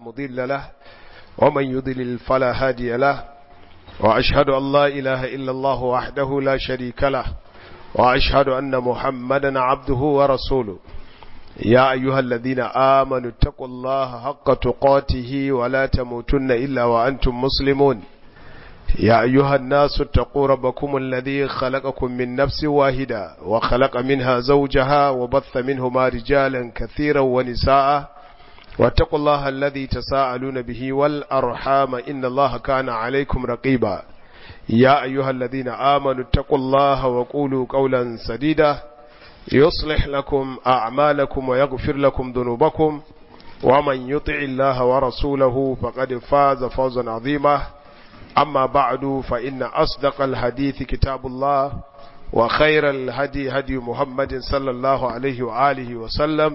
مضل له ومن يضلل فلا هادي له وأشهد أن لا إله إلا الله وحده لا شريك له وأشهد أن محمدا عبده ورسوله يا أيها الذين آمنوا اتقوا الله حق تقاته ولا تموتن إلا وأنتم مسلمون يا أيها الناس اتقوا ربكم الذي خلقكم من نفس واحدة وخلق منها زوجها وبث منهما رجالا كثيرا ونساء واتقوا الله الذي تساءلون به والأرحام إن الله كان عليكم رقيبا يا أيها الذين آمنوا اتقوا الله وقولوا قولا سديدا يصلح لكم أعمالكم ويغفر لكم ذنوبكم ومن يطع الله ورسوله فقد فاز فوزا عظيما أما بعد فإن أصدق الحديث كتاب الله وخير الهدي هدي محمد صلى الله عليه وآله وسلم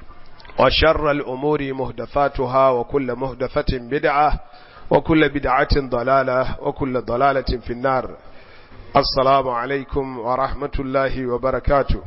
وشر الأمور مهدثاتها وكل مهدثة بدعة وكل بدعة ضلالة وكل ضلالة في النار السلام عليكم ورحمة الله وبركاته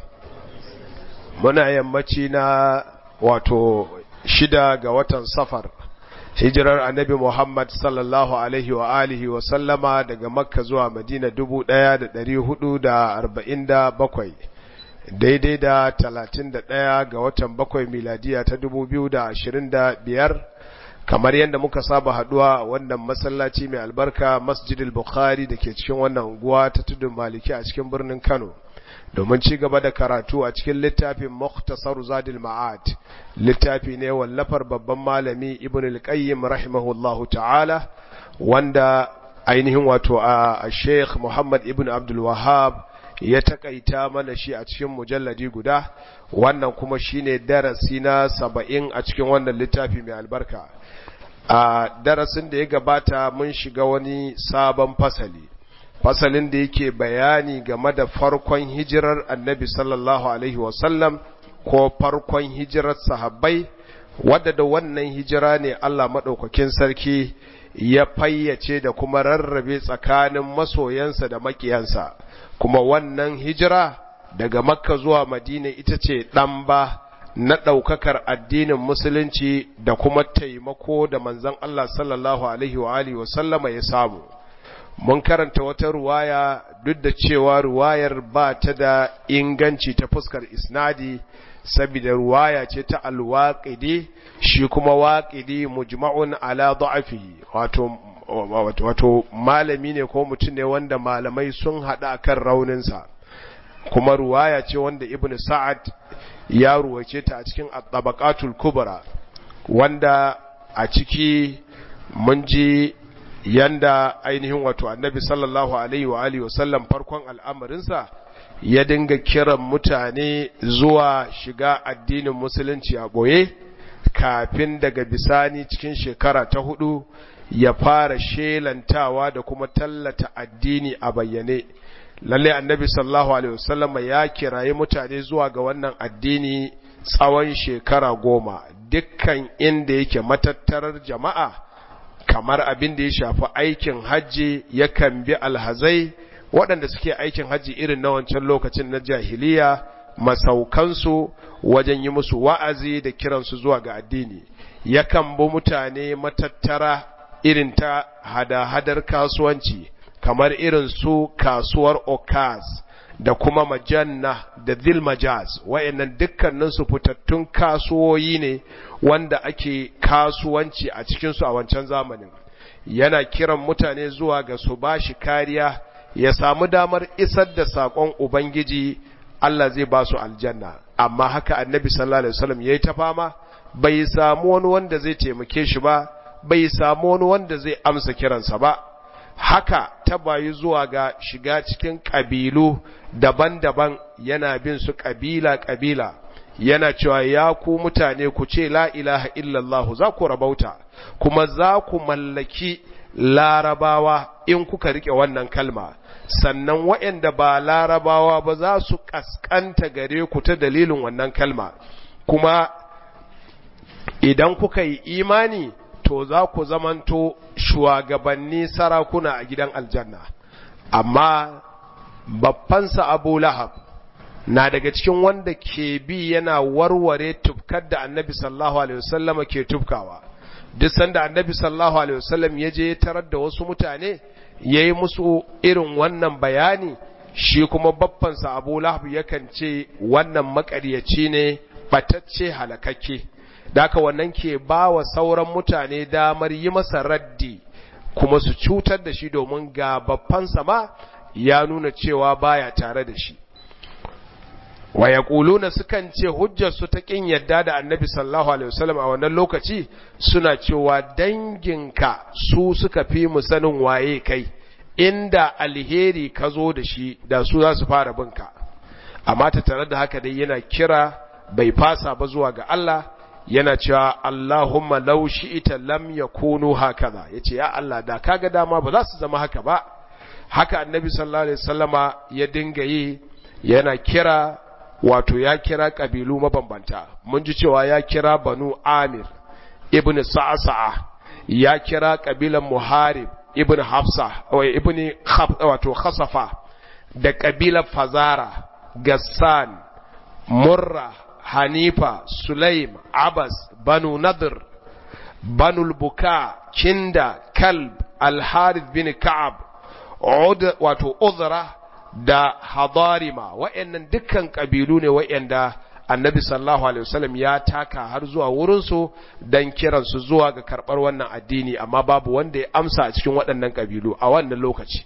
muna yammaci na wato shida ga watan safar hijirar annabi Muhammad sallallahu alaihi wa alihi wa sallama daga makka zuwa madina dubu ɗaya da ɗari hudu da arba'in da bakwai daidai da talatin da ɗaya ga watan bakwai miladiya ta dubu biyu da ashirin da biyar kamar yadda muka saba haduwa wannan masallaci mai albarka masjidil bukhari da ke cikin wannan unguwa ta tudun maliki a cikin birnin kano domin ci gaba da karatu a cikin littafin Mukhtasar Zadil Ma'ad littafi ne wallafar babban malami Ibn al-Qayyim rahimahullahu ta'ala wanda ainihin wato a Sheikh Muhammad Ibn Abdul Wahhab ya takaita mana shi a cikin mujalladi guda wannan kuma shine darasi na 70 a cikin wannan littafi mai albarka a darasin da ya gabata mun shiga wani sabon fasali fasalin da yake bayani game da farkon hijirar annabi sallallahu alaihi wasallam ko farkon hijirar sahabbai wadda da wannan hijira ne Allah maɗaukakin sarki ya fayyace da kuma rarrabe tsakanin masoyansa da makiyansa kuma wannan hijira daga makka zuwa madina ita ce ɗamba na ɗaukakar addinin musulunci da kuma taimako da manzon Allah sallallahu alaihi wa alihi wasallama ya samu mun karanta wata ruwaya duk da cewa ruwayar ba ta da inganci ta fuskar isnadi saboda ruwaya ce ta alwaƙidi shi kuma waƙidi mujma'un ala da'afihi wato wato malami ne ko mutum ne wanda malamai sun haɗa kan rauninsa kuma ruwaya ce wanda ibnu sa'ad ya ruwace ta a cikin at-tabaqatul kubra wanda a ciki mun ji yanda ainihin wato annabi sallallahu alaihi wa alihi wasallam farkon al'amarinsa ya dinga kiran mutane zuwa shiga addinin musulunci a boye kafin daga bisani cikin shekara ta hudu ya fara shelantawa da kuma tallata addini a bayyane lalle annabi sallallahu alaihi wasallam ya kirayi mutane zuwa ga wannan addini tsawon shekara goma dukkan inda yake matattarar jama'a kamar abin da ya shafi aikin hajji yakan bi alhazai waɗanda suke aikin hajji irin na wancan lokacin na jahiliya masaukansu wajen yi musu wa'azi da kiransu zuwa ga addini yakan bi mutane matattara irin ta hada-hadar kasuwanci kamar irin su kasuwar okaz da kuma majanna da zilmajaz wa'annan dukkaninsu fitattun kasuwoyi ne wanda ake kasuwanci a cikinsu a wancan zamanin yana kiran mutane zuwa ga su ba shi kariya ya samu damar isar da saƙon ubangiji Allah zai ba su aljanna amma haka annabi sallallahu alaihi wasallam yayi ta fama bai samu wani wanda zai taimake shi ba bai samu wani wanda zai amsa kiransa ba haka ta bayi zuwa ga shiga cikin ƙabilu daban-daban yana bin su ƙabila-ƙabila yana cewa ya ku mutane ku ce la ilaha illallah za ku rabauta kuma za ku mallaki larabawa in kuka rike wannan kalma sannan waɗanda ba larabawa ba za su ƙasƙanta gare ku ta dalilin wannan kalma kuma idan kuka yi imani to za ku zamanto shugabanni sarakuna a gidan aljanna amma babbansa abu lahab na daga cikin wanda ke bi yana warware tufkar da annabi sallallahu alaihi wasallama ke tufkawa duk sanda annabi sallallahu alaihi wasallam ya je tarar da wasu mutane yayi musu irin wannan bayani shi kuma baffansa Abu Lahab yakan ce wannan makaryaci ne batacce halakakke daka wannan ke bawa sauran mutane damar yi masa raddi kuma su cutar da shi domin ga baffansa ma ya nuna cewa baya tare da shi wa yaquluna sukan ce hujjar su ta kin yadda da annabi sallallahu alaihi wasallam a wannan lokaci suna cewa danginka su suka fi mu sanin waye kai inda alheri ka zo da shi da su za su fara binka amma ta tare da haka dai yana kira bai fasa ba zuwa ga Allah yana cewa Allahumma law shi'ita lam yakunu hakaza yace ya Allah da kaga dama ba za su zama haka ba haka annabi sallallahu alaihi wasallama ya dinga yi yana kira wato ya kira kabilu mabambanta mun ji cewa ya kira banu amir ibn sa'sa'a ya kira kabilan muharib ibn hafsa wa ibn wato khasafa da kabilar fazara gassan murra hanifa sulaim abbas banu nadir banu buka kinda kalb al-harith bin ka'ab wato uzra da hadarima wa'annan dukkan kabilu ne wa'anda annabi sallallahu alaihi wasallam ya taka har zuwa wurinsu don kiransu zuwa ga karɓar wannan addini amma babu wanda ya amsa a cikin waɗannan kabilu a wannan lokaci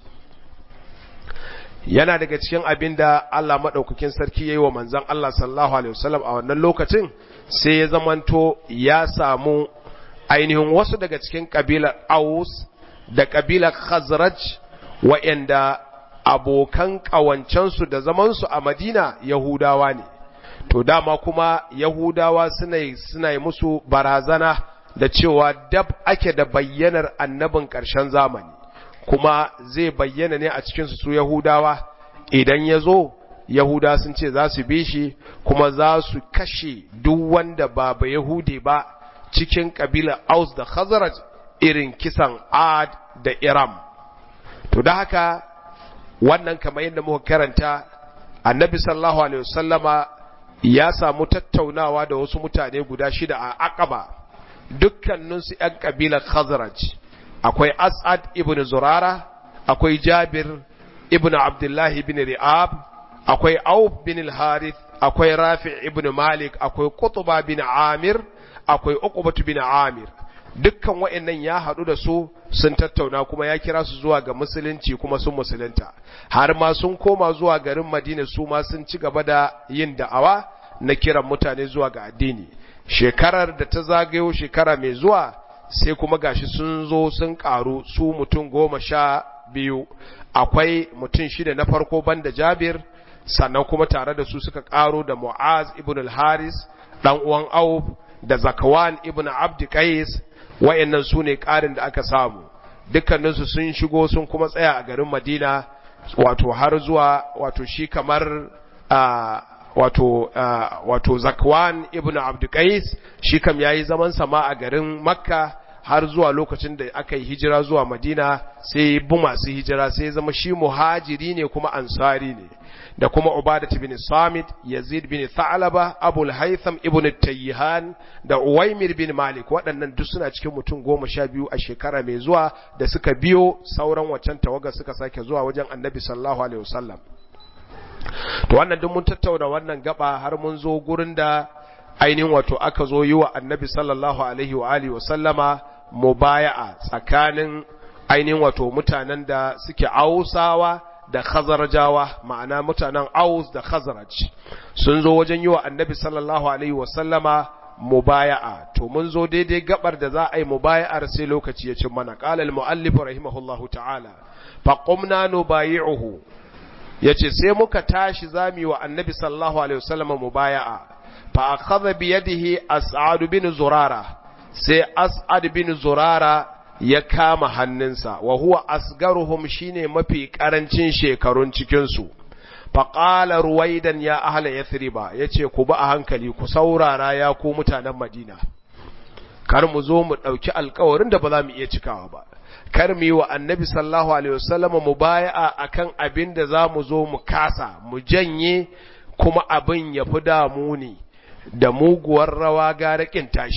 yana daga cikin abin da Allah maɗaukakin sarki ya yi wa manzan Allah sallallahu alaihi wasallam a wannan lokacin sai ya zamanto ya samu ainihin wasu daga cikin kabilar aus da kabilar khazraj wa'anda abokan ƙawancensu da zamansu a Madina Yahudawa ne, to dama kuma Yahudawa suna suna yi musu barazana da cewa dab ake da bayyanar annabin ƙarshen zamani, kuma zai bayyana ne a cikinsu su Yahudawa idan ya zo, Yahuda sun ce za su bi shi kuma za su kashe duk wanda ba ba Yahudi ba cikin ƙabilar Aus da Khazraj irin kisan Ad da Iram. To da haka wannan kamar yadda muka karanta annabi sallallahu alaihi wasallama ya samu tattaunawa da wasu mutane guda shida a aqaba dukkaninsu ‘yan ƙabilar khazraj akwai as'ad ibn zurara akwai jabir ibn abdullahi ibn ri'ab akwai auf bin al-harith akwai rafi ibn malik akwai qutba bin amir akwai uqbatu bin amir dukkan wa'annan ya haɗu da su sun tattauna kuma ya kira su zuwa ga musulunci kuma sun musulunta har ma sun koma zuwa garin madina su ma sun ci gaba da yin da'awa na kiran mutane zuwa ga addini shekarar da ta zagayo shekara mai zuwa sai kuma gashi sun zo sun karu su mutum goma sha biyu akwai mutum shida na farko banda jabir sannan kuma tare da su suka karo da mu'az ibn al-haris dan uwan auf da zakawan ibn abd qais wayannan su ne ƙarin da aka samu dukkaninsu sun shigo sun kuma tsaya a garin madina wato har zuwa wato shi kamar wato wato zakwan ibn abdukais shi kam yayi zaman sama a garin makka har zuwa lokacin da aka yi hijira zuwa madina sai bu masu hijira sai zama shi muhajiri ne kuma ansari ne da kuma ubadat bin samit yazid bin tha'laba abul haytham ibn tayyihan da uwaymir bin malik waɗannan duk suna cikin mutum goma sha biyu a shekara mai zuwa da suka biyo sauran waccan tawaga suka sake zuwa wajen annabi sallallahu alaihi wasallam to wannan duk mun tattauna wannan gaba har mun zo gurin da ainihin wato aka zo yi wa annabi sallallahu alaihi wa alihi wa sallama mubaya'a tsakanin ainihin wato mutanen da suke ausawa da khazarjawa ma'ana mutanen aus da khazaraj sun zo wajen yi wa annabi sallallahu alaihi wa sallama mubaya'a to mun zo daidai gabar da za a yi mubaya'ar sai lokaci ya cin mana qala al muallif rahimahullahu ta'ala fa qumna nubayi'uhu yace sai muka tashi zami wa annabi sallallahu alaihi wa sallama mubaya'a fa akhadha bi yadihi as'ad bin zurara sai as'ad bin zurara ya kama hannunsa wa huwa asgaruhum shine mafi karancin shekarun cikin su fa qala ruwaidan ya ahla yathriba yace ku ba a hankali ku saurara ya ku mutanen madina kar mu zo mu dauki alƙawarin da ba za mu iya cikawa ba kar mu yi wa annabi sallallahu alaihi wasallam mubaya'a akan abin da za mu zo mu kasa mu janye kuma abin ya fi damu ne da muguwar rawa gara kin tashi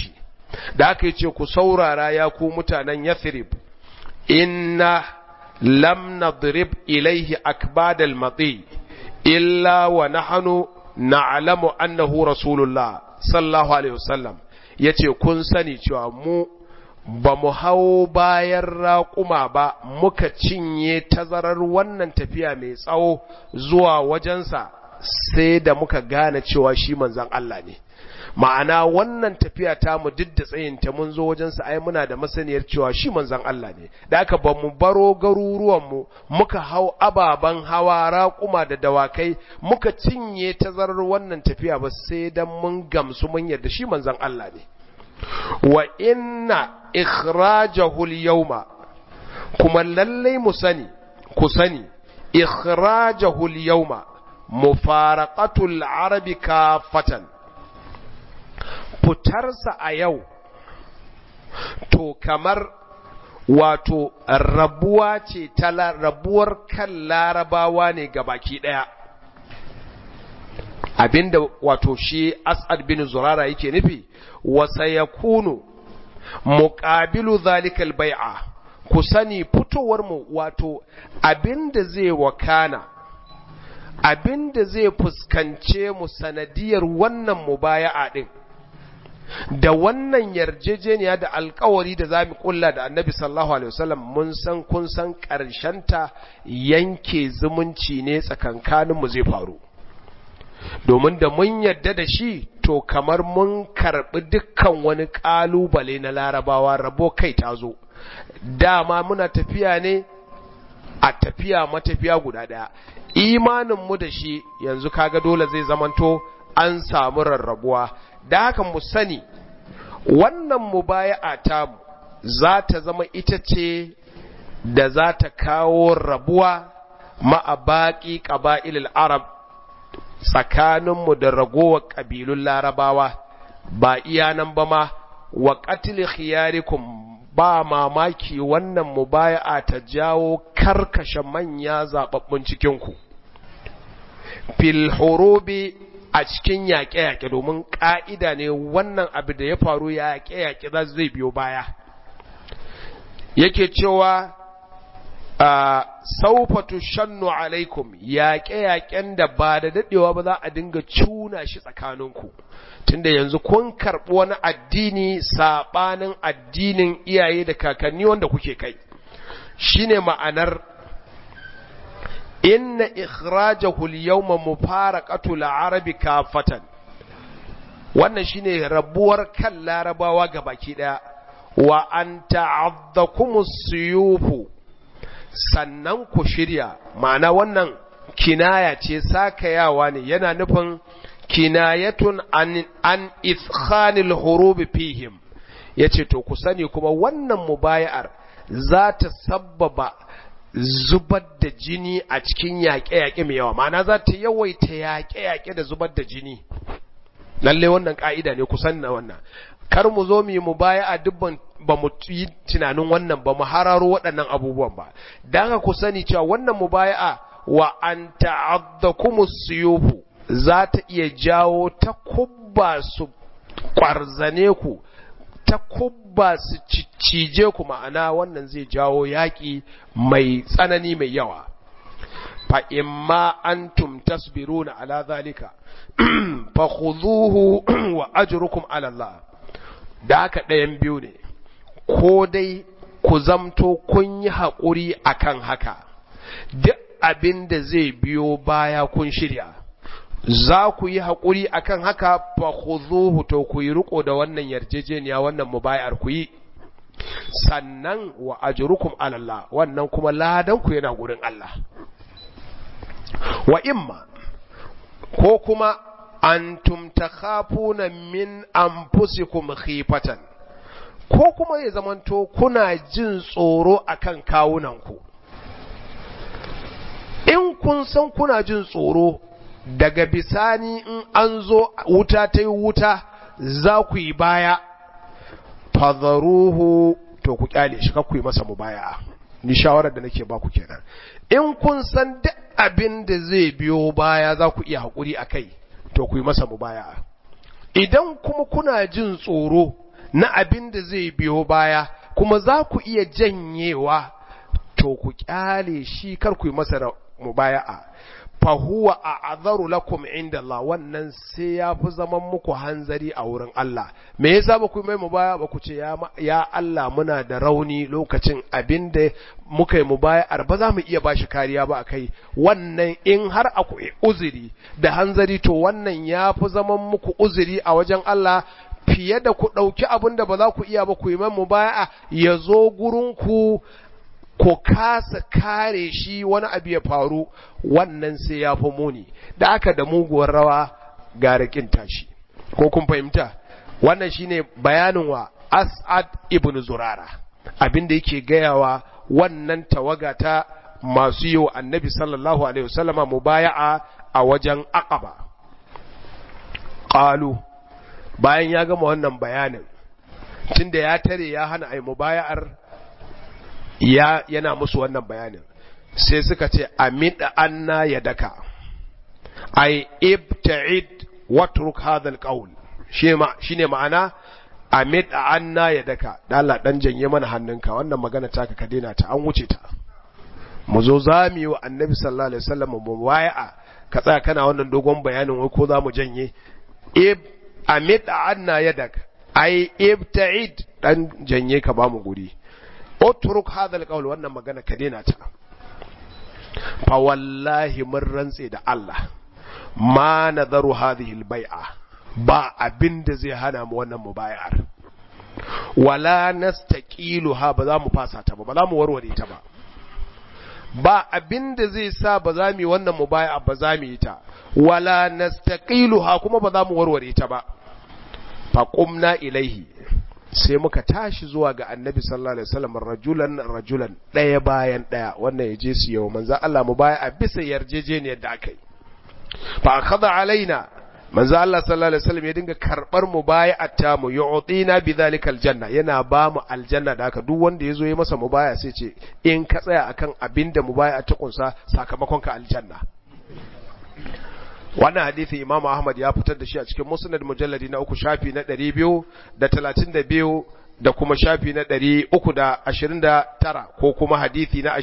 da aka yi ce ku saurara ya ku mutanen yathrib inna lam nadrib ilaihi akbadal mati illa wa nahnu na'lamu annahu rasulullah sallallahu alaihi wasallam yace kun sani cewa mu ba mu hau bayan raƙuma ba muka cinye tazarar wannan tafiya mai tsawo zuwa wajensa sai da muka gane cewa shi manzan Allah ne ma'ana wannan tafiya ta mu duk da tsayinta mun zo wajensa ai muna da masaniyar cewa shi manzan Allah ne da aka ba mu baro garuruwanmu muka hau ababen hawa raƙuma da dawakai muka cinye tazarar wannan tafiya ba sai dan mun gamsu mun yarda shi manzan Allah ne wa inna ikhrajahu al-yawma kuma lallai mu sani ku sani ikhrajahu al-yawma mufaraqatu al-arabi kafatan fitarsa a yau to kamar wato rabuwa ce ta rabuwar kan larabawa ne ga baki daya abinda wato shi as'ad bin zurara yake nufi wa sayakunu muqabilu zalikal bai'a ku sani fitowar mu wato abinda zai wakana abinda zai fuskance mu sanadiyar wannan mubaya'a din da wannan yarjejeniya da alkawari da za mu kulla da annabi sallallahu alaihi wasallam mun san kun san ta yanke zumunci ne tsakankaninmu zai faru domin da mun yarda da shi to kamar mun karɓi dukkan wani ƙalubale na larabawa rabo kai ta zo dama muna tafiya ne a tafiya matafiya guda ɗaya imaninmu da shi yanzu kaga dole zai zamanto an samu rarrabuwa da haka mu sani wannan mubaya'a ta za ta zama ita ce da za ta kawo rabuwa ma'a baƙi ƙaba'ilil arab tsakaninmu da ragowar ƙabilun larabawa ba iya nan ba ma wa ƙatil khiyarikum ba mamaki wannan mubaya'a ta jawo karkashe manya zaɓaɓɓun cikinku fil hurubi a cikin yaƙe-yaƙe domin ƙa'ida ne wannan abu da ya faru yaƙe-yaƙe za zai biyo baya yake cewa saufatu shannu alaikum yaƙe-yaƙen da ba da daɗewa ba za a dinga cuna shi tsakaninku tunda yanzu kun karɓi wani addini saɓanin addinin iyaye da kakanni wanda kuke kai shine ma'anar inna ikhrajahu al-yawma mufaraqatu al-arabi kafatan wannan shine rabuwar kan larabawa gabaki daya wa an ta'addakumus suyufu sannan ku shirya ma'ana wannan kinaya ce sakayawa ne yana nufin kinayatun an an ithkhanil hurubi fihim yace to ku sani kuma wannan mubaya'ar za ta sabbaba zubar da jini a cikin yaƙe-yaƙe mai yawa ma'ana za ta yawaita yaƙe-yaƙe da zubar da jini lalle wannan ƙa'ida ne kusan na wannan kar mu zo mu yi mu baya a dubban ba mu yi tunanin wannan ba mu hararo waɗannan abubuwan ba dan haka ku sani cewa wannan mubaya'a wa an ta'addakumus suyufu za ta iya jawo ta kubba su kwarzane ku ta kubba su cije ku ma'ana wannan zai jawo yaƙi mai tsanani mai yawa fa imma antum tasbiruna ala zalika fa khudhuhu wa ajrukum ala Allah da haka ɗayan biyu ne ko dai ku zamto kun yi haƙuri akan haka duk abin da zai biyo baya kun shirya za ku yi haƙuri akan haka fa khudhuhu to ku yi riko da wannan yarjejeniya wannan mubayar ku yi sannan wa ajrukum ala Allah wannan kuma ladan ku yana gurin Allah wa imma ko kuma antum takhafuna min anfusikum khifatan ko kuma ya zamanto kuna jin tsoro akan kawunanku in kun san kuna jin tsoro daga bisani in an zo wuta ta yi wuta za ku yi baya fadharuhu to ku kyale shi ku yi masa mubaya ni shawarar da nake baku kenan in kun san duk abin da zai biyo baya za ku iya haƙuri a kai to ku yi masa mubaya idan kuma kuna jin tsoro na abin da zai biyo baya kuma za ku iya janyewa to ku kyale shi kar ku yi masa mubaya'a fa huwa a'dharu lakum inda Allah wannan sai ya fi zaman muku hanzari a wurin Allah me yasa ba ku mai mubaya ba ku ce ya, ya Allah muna da rauni lokacin abinda muka yi mubaya'ar ba za mu iya bashi kariya ba akai wannan in har akwai uzuri da hanzari to wannan ya fi zaman muku uzuri a wajen Allah fiye da ku ɗauki abin da ba za ku iya ba ku yi mai mubaya'a ya zo gurinku ko kasa kare shi wani abu ya faru wannan sai ya fi muni da aka da muguwar rawa ga rikin tashi ko kun fahimta wannan shine bayanin wa as'ad ibn zurara abinda yake gayawa wannan tawaga ta masu yi wa annabi sallallahu alaihi wasallama mubaya'a a wajen aqaba qalu bayan ya gama wannan bayanin tunda ya tare ya hana ai mubaya'ar ya yana musu wannan bayanin sai suka ce amida anna yadaka ay ibta'id watruk hadha alqawl shine ma'ana amida anna yadaka dala dan janye mana hannunka wannan magana taka ka daina ta an wuce ta mu zo zami wa annabi sallallahu alaihi wasallam mu wai'a ka tsaya kana wannan dogon bayanin wai ko za mu janye ib amida anna yadaka ay ibta'id dan janye ka ba mu guri utruk hadha alqawl wannan magana ka daina ta fa wallahi mun rantse da Allah ma nadaru hadhihi albai'a ba abinda zai hana mu wannan mubayar wala nastaqiluha ba za mu fasa ta ba ba za mu warware ta ba ba abinda zai sa ba za mu yi wannan mubaya ba za mu yi ta wala nastaqiluha kuma ba za mu warware ta ba fa qumna ilaihi sai muka tashi zuwa ga annabi sallallahu alaihi wasallam rajulan rajulan daya bayan daya wannan ya je su yau manzo Allah mu baya a bisa yarjejeniyar da aka yi fa akhadha alaina manzo Allah sallallahu alaihi wasallam ya dinga karbar mu baya atta mu yu'tina bidhalika aljanna yana ba mu aljanna da haka duk wanda yazo ya masa mubaya sai ce in ka tsaya akan abinda mubaya ta kunsa sakamakon ka aljanna wannan hadisi Imam Ahmad ya fitar da shi a cikin Musnad mujalladi na uku shafi na 232 da kuma shafi na 329 ko kuma hadisi na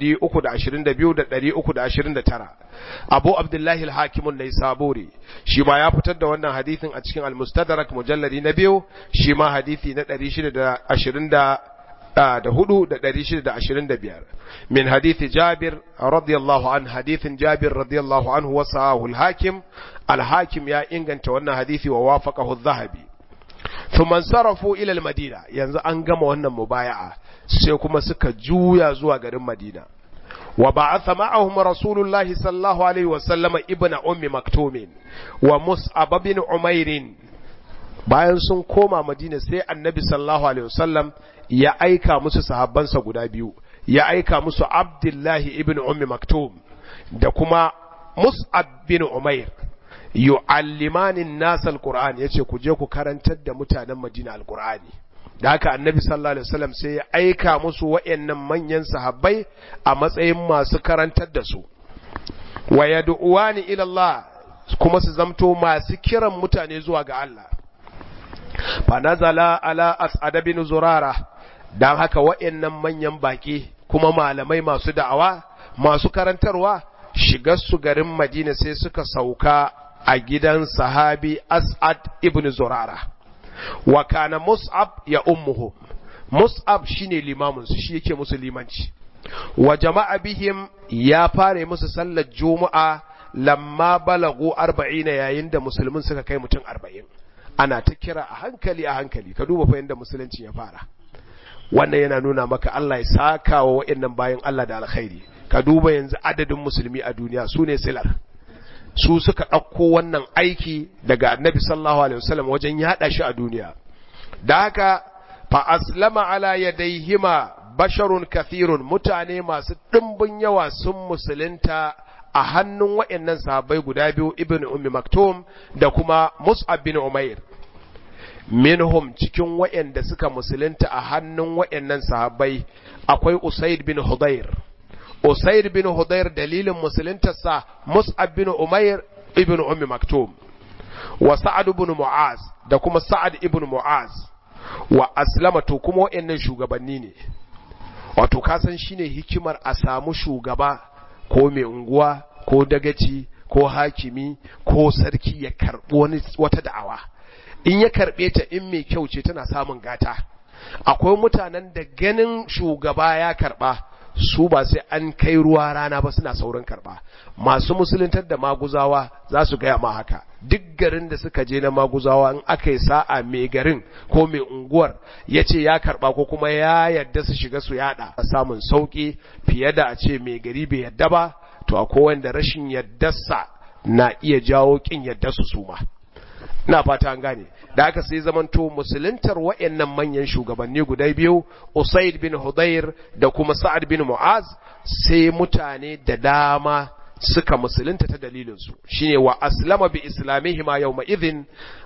322 da 329 Abu Abdullahi al-Hakim an-Naisaburi shi ma ya fitar da wannan hadisin a cikin Al-Mustadrak mujalladi na biyu shi ma hadisi na 620 da hudu da ɗari shida da ashirin da biyar min hadithi jabir radiyallahu an hadithin jabir radiyallahu anhu wa sahahu al-hakim al-hakim ya inganta wannan hadithi wa wafaqahu adh-dhahabi thumma sarafu ila al-madina yanzu an gama wannan mubaya'a sai kuma suka juya zuwa garin madina wa ba'atha ma'ahum rasulullahi sallallahu alaihi wa sallama ibnu ummi maktumin wa mus'ab bin umairin bayan sun koma madina sai annabi sallallahu alaihi wasallam ya aika musu sahabbansa guda biyu ya aika musu abdullahi ibn ummi maktum da kuma mus'ab bin umair yu'allimani nas alquran yace ku je ku karantar da mutanen madina alqurani da haka annabi sallallahu alaihi wasallam sai ya aika musu wayannan manyan sahabbai a matsayin masu karantar da su wa yad'uwani ila Allah kuma su zamto masu kiran mutane zuwa ga Allah fa nazala ala as'ad bin zurara dan haka wa'annan manyan baki kuma malamai masu da'awa masu karantarwa shigar su garin Madina sai suka sauka a gidan sahabi As'ad ibn Zurara wa kana Mus'ab ya ummuhu Mus'ab shine limamin su shi yake musu limanci wa jama'a bihim ya fare musu sallar juma'a lamma balagu 40 yayin da musulmin suka kai mutum 40 ana ta kira a hankali a hankali ka duba fa yanda musulunci ya fara wannan yana nuna maka Allah ya saka wa waɗannan bayan Allah da alkhairi ka duba yanzu adadin musulmi a duniya su ne silar su suka ɗauko wannan aiki daga annabi sallallahu alaihi wasallam wajen yaɗa shi a duniya da haka fa aslama ala yadaihima basharun kathirun mutane masu ɗimbin yawa sun musulunta a hannun waɗannan sahabbai guda biyu ibn ummi maktum da kuma mus'ab bin umair minhum cikin waɗanda suka musulunta a hannun waɗannan sahabbai akwai usaid bin hudayr usaid bin hudayr dalilin musuluntarsa mus'ab bin umair ibn ummi maktum wa sa'ad ibn mu'az da kuma sa'ad ibn mu'az wa aslama to kuma waɗannan shugabanni ne wato kasan shine hikimar a samu shugaba ko mai unguwa ko dagaci ko hakimi ko sarki ya karɓi wani wata da'awa in ya karɓe ta in mai kyau ce tana samun gata akwai mutanen da ganin shugaba ya karɓa su ba sai an kai ruwa rana ba suna saurin karɓa masu musuluntar da maguzawa za su gaya ma haka duk garin da suka je na maguzawa in aka yi sa'a mai garin ko mai unguwar ya ce ya karɓa ko kuma ya yadda su shiga su yada samun sauƙi fiye da a ce mai gari bai yadda ba to akwai wanda rashin yaddarsa na iya jawo ƙin yadda su suma ina fata an gane da aka sai zamanto musuluntar wayannan manyan shugabanni guda biyu Usaid bin Hudayr da kuma Sa'ad bin Mu'az sai mutane da dama suka musulunta ta dalilin su shine wa aslama bi islamihima yawma idhin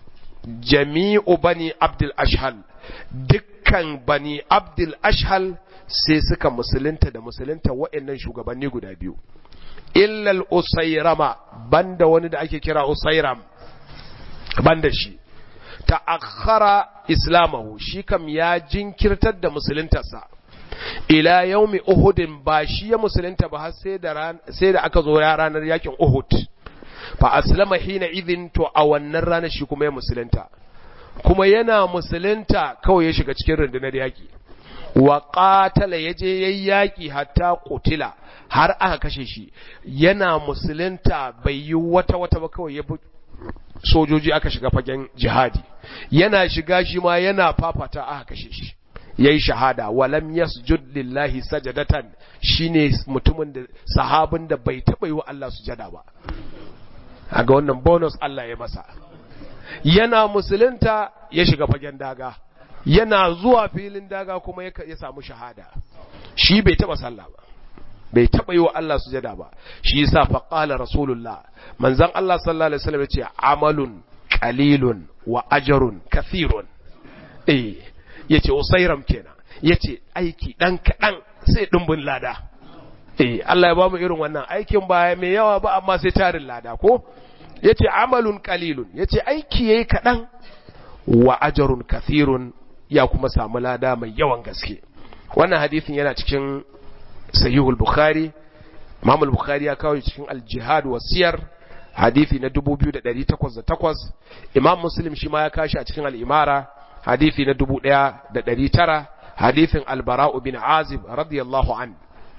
jami'u bani Abdul Ashhal dukkan bani Abdul Ashhal sai suka musulunta da musulunta wayannan shugabanni guda biyu illal usayrama banda wani da ake kira usayram banda shi ta'akhkhara islamahu shi kam ya jinkirtar da musuluntarsa ila yaumi uhudin ba shi ya musulunta ba har sai da sai da aka zo ya ranar yakin uhud fa aslama hina idhin to a wannan ranar shi kuma ya musulunta kuma yana musulunta kawai ya shiga cikin rundunar yaki wa qatala yaje yayi yaki hatta qutila har aka kashe shi yana musulunta bai yi wata wata ba kawai ya sojoji aka shiga fagen jihadi yana shiga shi ma yana fafata aka kashe shi yayi shahada walam yasjud lillahi sajadatan shine mutumin da sahabin da bai taba yi wa Allah sujada ba aga wannan bonus Allah ya masa yana musulunta ya shiga fagen daga yana zuwa filin daga kuma ya samu shahada shi bai taba sallah ba bai taɓa yi wa Allah sujada ba shi yasa fa qala rasulullah manzon Allah sallallahu alaihi wasallam yace amalun qalilun wa ajrun kathirun eh yace usairam kenan yace aiki dan kadan sai dimbin lada eh Allah ya bamu irin wannan aikin ba mai yawa ba amma sai tarin lada ko yace amalun qalilun yace aiki yayi kadan wa ajrun kathirun ya kuma samu lada mai yawan gaske wannan hadisin yana cikin sahihul bukhari imam al-bukhari ya kawo cikin al-jihad wa siyar hadisi na 2808 imam muslim shi ma ya kashi a cikin al-imara hadisi na 1900 hadisin al-bara'u bin azib radiyallahu an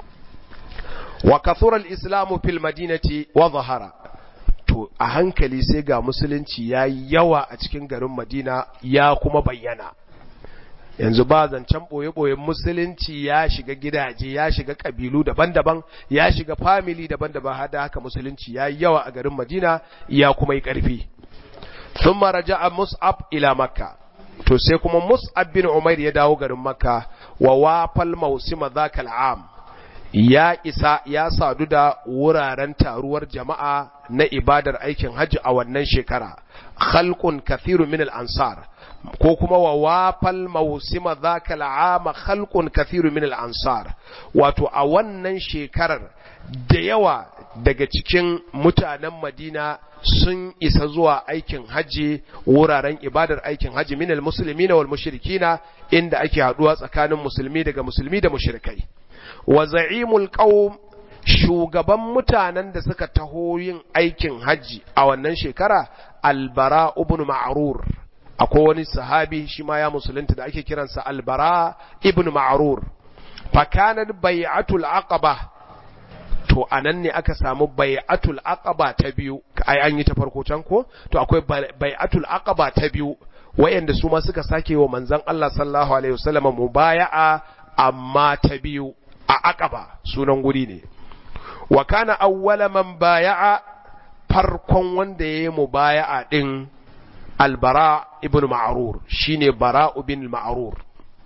wa kathura al-islam fil madinati wa zahara to a hankali sai ga musulunci yayi yawa a cikin garin madina ya kuma bayyana yanzu ba zancen ɓoye-ɓoyen musulunci ya shiga gidaje ya shiga ƙabilu daban-daban ya shiga famili daban-daban hada haka musulunci ya yi yawa a garin madina ya kuma yi ƙarfi sun maraja a mus'ab ila makka to sai kuma mus'ab bin umair ya dawo garin makka wa wafal mausima zakal am ya isa ya sadu da wuraren taruwar jama'a na ibadar aikin hajji a wannan shekara khalqun kathiru min al-ansar ko kuma wa wafal mausima zaka al'ama khalqun kathiru min al-ansar wato a wannan shekarar da yawa daga cikin mutanen Madina sun isa zuwa aikin haji wuraren ibadar aikin haji min al-muslimina wal mushrikina inda ake haduwa tsakanin musulmi daga musulmi da mushrikai wa za'imul qaum shugaban mutanen da suka taho yin aikin haji a wannan shekara albara ibn ma'rur akwai wani sahabi shi ma ya musulunta da ake kiransa albara ibn ma'rur fakanar bai'atul aqaba to anan ne aka samu bai'atul aqaba ta biyu ai an yi ta farko can ko to akwai bai'atul aqaba ta biyu wayanda su ma suka sake wa manzon Allah sallallahu alaihi wasallam mubaya'a amma ta biyu a aqaba sunan guri ne wa kana awwala man baya'a farkon wanda yayi mubaya'a din albara ibn ma'rur shine bara'u bin ma'rur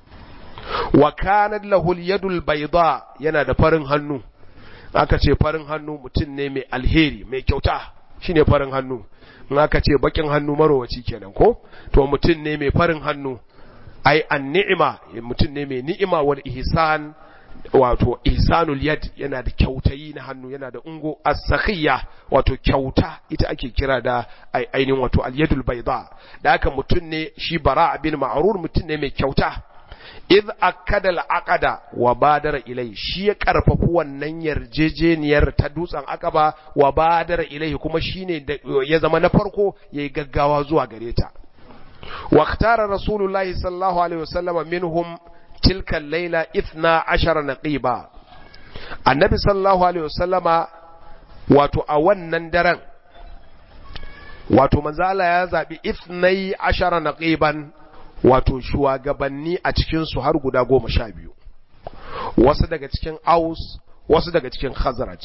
wa kanat lahu al-yadul bayda yana da farin hannu aka ce farin hannu mutum ne mai alheri mai kyauta shine farin hannu in aka ce bakin hannu marowaci kenan ko to mutum ne mai farin hannu ai an ni'ima mutum ne mai ni'ima wal ihsan wato ihsanul yad yana da kyautayi na hannu yana da ungo as-sakhiyya wato kyauta ita ake kira da ainihin wato al-yadul bayda da haka mutun ne shi bara bin ma'rur mutun ne mai kyauta id akada al-aqada wa badara ilai shi ya karfafi wannan yarjejeniyar ta dutsen akaba wa badara ilai kuma shine ya zama na farko yayi gaggawa zuwa gare ta wa ikhtara rasulullahi sallallahu alaihi wasallam minhum tilka al-laila 12 naqiba annabi sallallahu alaihi wasallama wato a wannan daren wato manzala ya zabi 12 naqiban wato shugabanni a cikinsu har guda goma sha biyu wasu daga cikin aus wasu daga cikin khazraj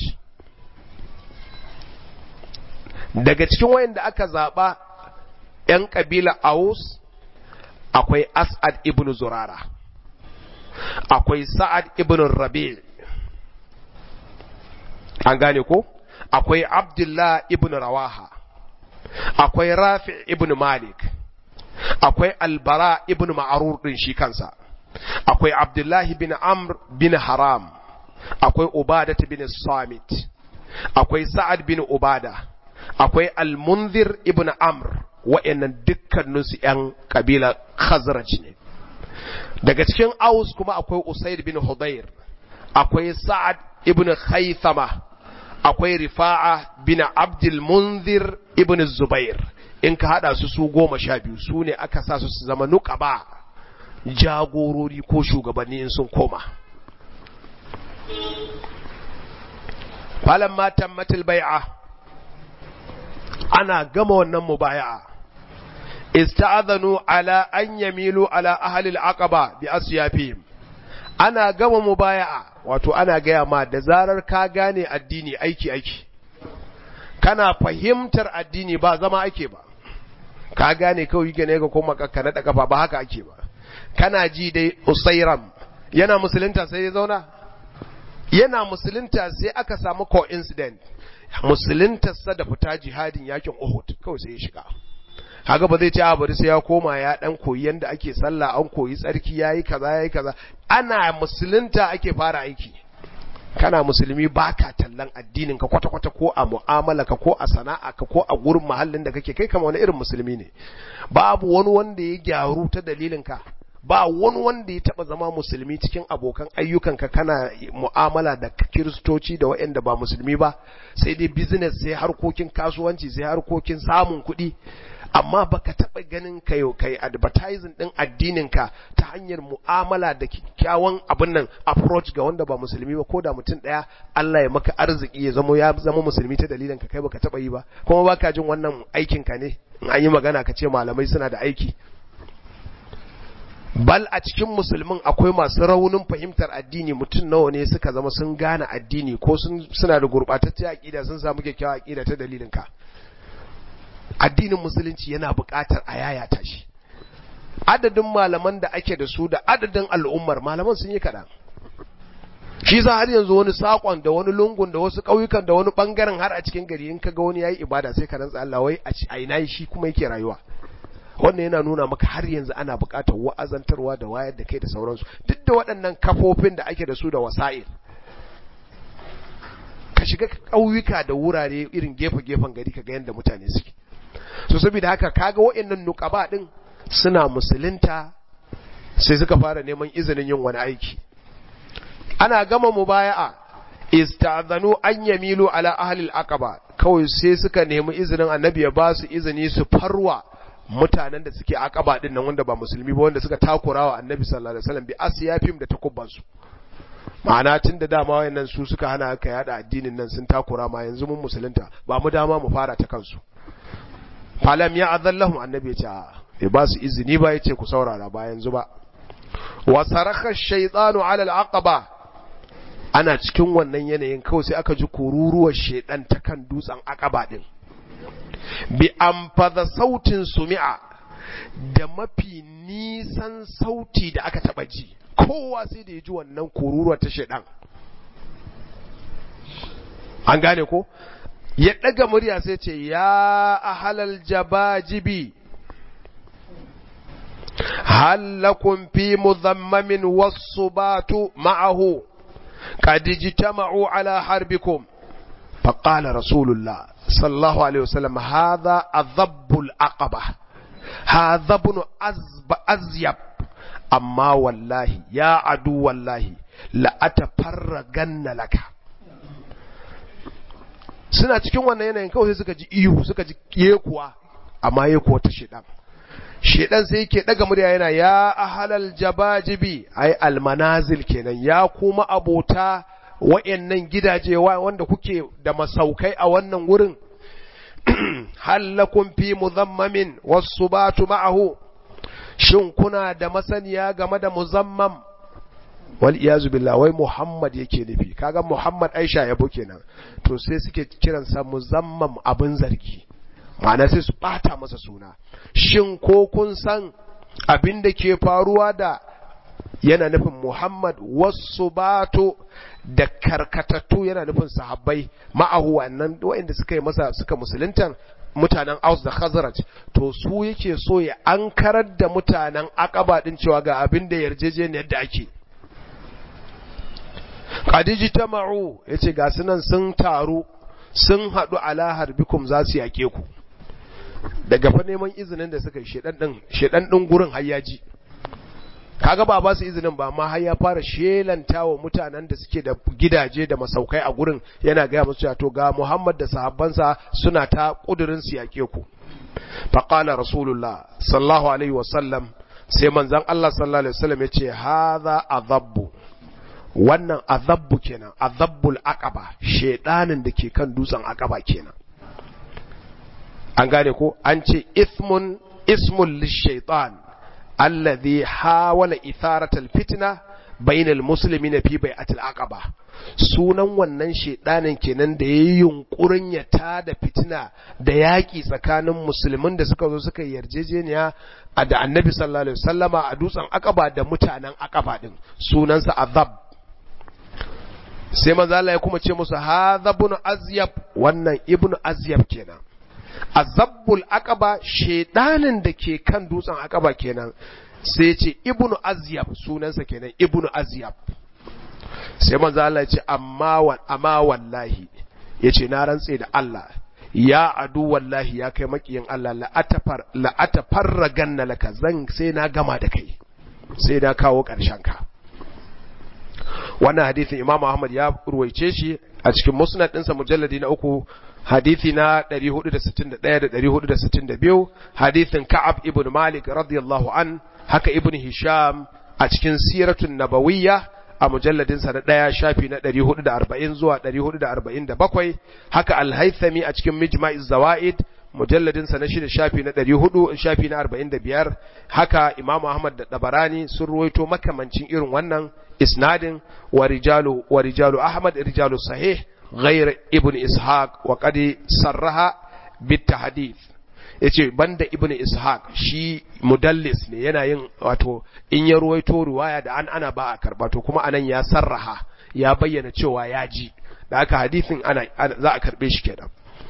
daga cikin wayanda aka zaɓa ‘yan ƙabila aus akwai as'ad ibn zurara akwai sa'ad ibn rabi an gane ko akwai abdullah ibn rawaha akwai rafi ibn malik akwai albara ibn ma'arur din shi kansa akwai abdullahi bin amr bin haram akwai ubadat bin samit akwai sa'ad bin ubada akwai almunzir ibn amr wa'annan dukkaninsu ‘yan kabila khazraj ne daga cikin aus kuma akwai usaid bin hudayr akwai sa'ad ibn khaythama akwai rifa'a bin abdul munzir ibn zubair in ka hada su su goma sha biyu su ne aka sa su su zama nuqaba jagorori ko shugabanni in sun koma falamma tammatil bai'a ana gama wannan mubaya'a ista'adhanu ala an yamilu ala ahli al-aqaba bi asyafihim ana gama mubaya'a wato ana gaya ma da zarar ka gane addini aiki aiki kana fahimtar addini ba zama ake ba ka gane kawai yake ne ga koma ka naɗa kafa ba haka ake ba kana ji dai usairam yana musulunta sai ya zauna yana musulunta sai aka samu coincident musuluntarsa da fita jihadin yakin Uhud kawai sai ya shiga haka ba zai ce a bari sai ya koma ya dan koyi yanda ake sallah an koyi tsarki yayi kaza yayi kaza ana musulunta ake fara aiki kana musulmi baka tallan addinin ka kwata kwata ko a mu'amala ka ko a sana'a ka ko a gurin mahallin da kake kai kama wani irin musulmi ne babu wani wanda ya gyaru ta dalilin ka ba wani wanda ya taba zama musulmi cikin abokan ayyukanka kana mu'amala da kiristoci da waɗanda ba musulmi ba sai dai business sai harkokin kasuwanci sai harkokin samun kuɗi amma baka taba ganin kai kai advertising din addininka ta hanyar mu'amala da kyakkyawan abin nan approach ga wanda ba musulmi ba ko da mutum daya Allah ya maka arziki ya zama ya zama musulmi ta dalilin ka kai baka taba yi ba kuma baka jin wannan aikin ka ne in an yi magana ka ce malamai suna da aiki bal a cikin musulmin akwai masu raunin fahimtar addini mutum nawa ne suka zama sun gane addini ko suna da gurɓataccen aƙida sun samu kyakkyawar aƙida ta dalilin ka addinin musulunci yana buƙatar a yayata shi adadin malaman da ake da su da adadin al'ummar malaman sun yi kaɗan shi za har yanzu wani saƙon da wani lungun da wasu ƙauyukan da wani ɓangaren har a cikin gari in kaga wani yayi ibada sai ka rantsa Allah wai a ina shi kuma yake rayuwa wannan yana nuna maka har yanzu ana buƙatar wa'azantarwa da wayar da kai da sauransu duk da waɗannan kafofin da ake da su da wasa'il ka shiga ƙauyuka da wurare irin gefe-gefen gari ka ga yadda mutane suke so saboda haka kaga waɗannan nuqaba din suna musulunta sai suka fara neman izinin yin wani aiki ana gama mubaya'a ista'zanu an yamilu ala ahli al-aqaba kawai sai suka nemi izinin annabi ya ba su izini su farwa mutanen da suke aqaba din nan wanda ba musulmi ba wanda suka takurawa annabi sallallahu alaihi wasallam bi asiyafim da takubban su ma'ana tun da dama wayannan su suka hana aka yada addinin nan sun takura ma yanzu mun musulunta ba mu dama mu fara ta kansu falam ya azallahum annabi ya ce bai ba su izini ba yace ku saurara ba yanzu ba wa saraka shaytanu ala al-aqaba ana cikin wannan yanayin kawai sai aka ji kururuwar shedan ta kan dutsen aqaba din bi amfada sautin sumi'a da mafi nisan sauti da aka taba ji kowa sai da ya ji wannan kururuwar ta shedan an gane ko ya ɗaga murya sai ce ya ahalal jabajibi hallakun fi muzammamin wasu batu ma'ahu قد اجتمعوا على حربكم فقال رسول الله صلى الله عليه وسلم هذا أذب العقبة هذا ابن أزب أزيب أما والله يا عدو والله لأتفرغن لك suna cikin wannan yanayin kawai sai suka ji ihu suka ji yekuwa amma yekuwa ta shedan shedan sai yake daga murya yana ya ahalal jabajibi ai almanazil kenan ya kuma abota wa'yannan gidaje wanda kuke da masaukai a wannan wurin hallakun fi muzammamin wasu batu ma'ahu shin kuna da masaniya game da muzammam wal iyazu billah wai muhammad yake nufi kaga muhammad aisha yabo kenan to sai suke kiransa muzammam abin zargi ma'ana sai su bata masa suna shin ko kun san abin da ke faruwa da yana nufin Muhammad wasu bato da karkatattu yana nufin sahabbai ma'ahu wannan waɗanda suka yi masa suka musuluntan mutanen Aus da Khazraj to su yake so ya ankarar da mutanen Aqaba din cewa ga abin da yarjejeniyar da ake Khadiji tama'u yace ga sunan sun taru sun haɗu ala harbikum za su yake ku daga fa neman izinin da suka yi shedan din shedan din gurin hayyaji kaga ba ba su izinin ba amma har ya fara shelanta wa mutanen da suke da gidaje da masaukai a gurin yana gaya musu cewa to ga Muhammad da sahabbansa suna ta kudirin su yake ku fa qala rasulullah sallallahu alaihi wasallam sai manzon Allah sallallahu alaihi wasallam yace hadha azabbu wannan azabbu kenan azabbul aqaba shedanin da ke kan dutsen aqaba kenan an gane ko an ce ismun ismul lishaitan alladhi hawala itharatal fitna bainal muslimina fi bai'atil aqaba sunan wannan shedanin kenan da yayi yunkurin ya tada fitina da yaki tsakanin musulmin da suka zo suka yarjejeniya a da annabi sallallahu alaihi wasallama a dutsen aqaba da mutanen aqaba din sunansa azab sai manzo Allah ya kuma ce musu hadha ibn azyab wannan ibn azyab kenan azabbul aqaba shedanin da ke kan dutsen aqaba kenan sai ce ibnu azyab sunansa kenan ibnu azyab sai manzo Allah ya ce amma wa amma wallahi yace na rantse da Allah ya adu wallahi ya kai makiyin Allah la atafar la atafarraganna laka zan sai na gama da kai sai na kawo karshen ka wannan hadisin Imam Ahmad ya ruwaice shi a cikin musnad ɗinsa mujalladi na uku hadithi na 461 da 462 hadithin Ka'ab ibn Malik radiyallahu an haka ibn Hisham a cikin siratun nabawiyya a mujalladinsa na ɗaya shafi na 440 zuwa 447 haka al-Haythami a cikin Mijma'iz Zawaid mujalladinsa na shida shafi na 400 shafi na 45 haka Imam Ahmad da Dabarani sun ruwaito makamancin irin wannan isnadin wa rijalu wa rijalu Ahmad rijalu sahih غير ابن إسحاق وقد صرها بالتحديث yace banda ibn ishaq shi mudallis ne yana yin wato in ya ruwaito riwaya da an ana ba a karba to kuma anan ya sarraha ya bayyana cewa ya ji da haka hadisin ana za a karbe shi kenan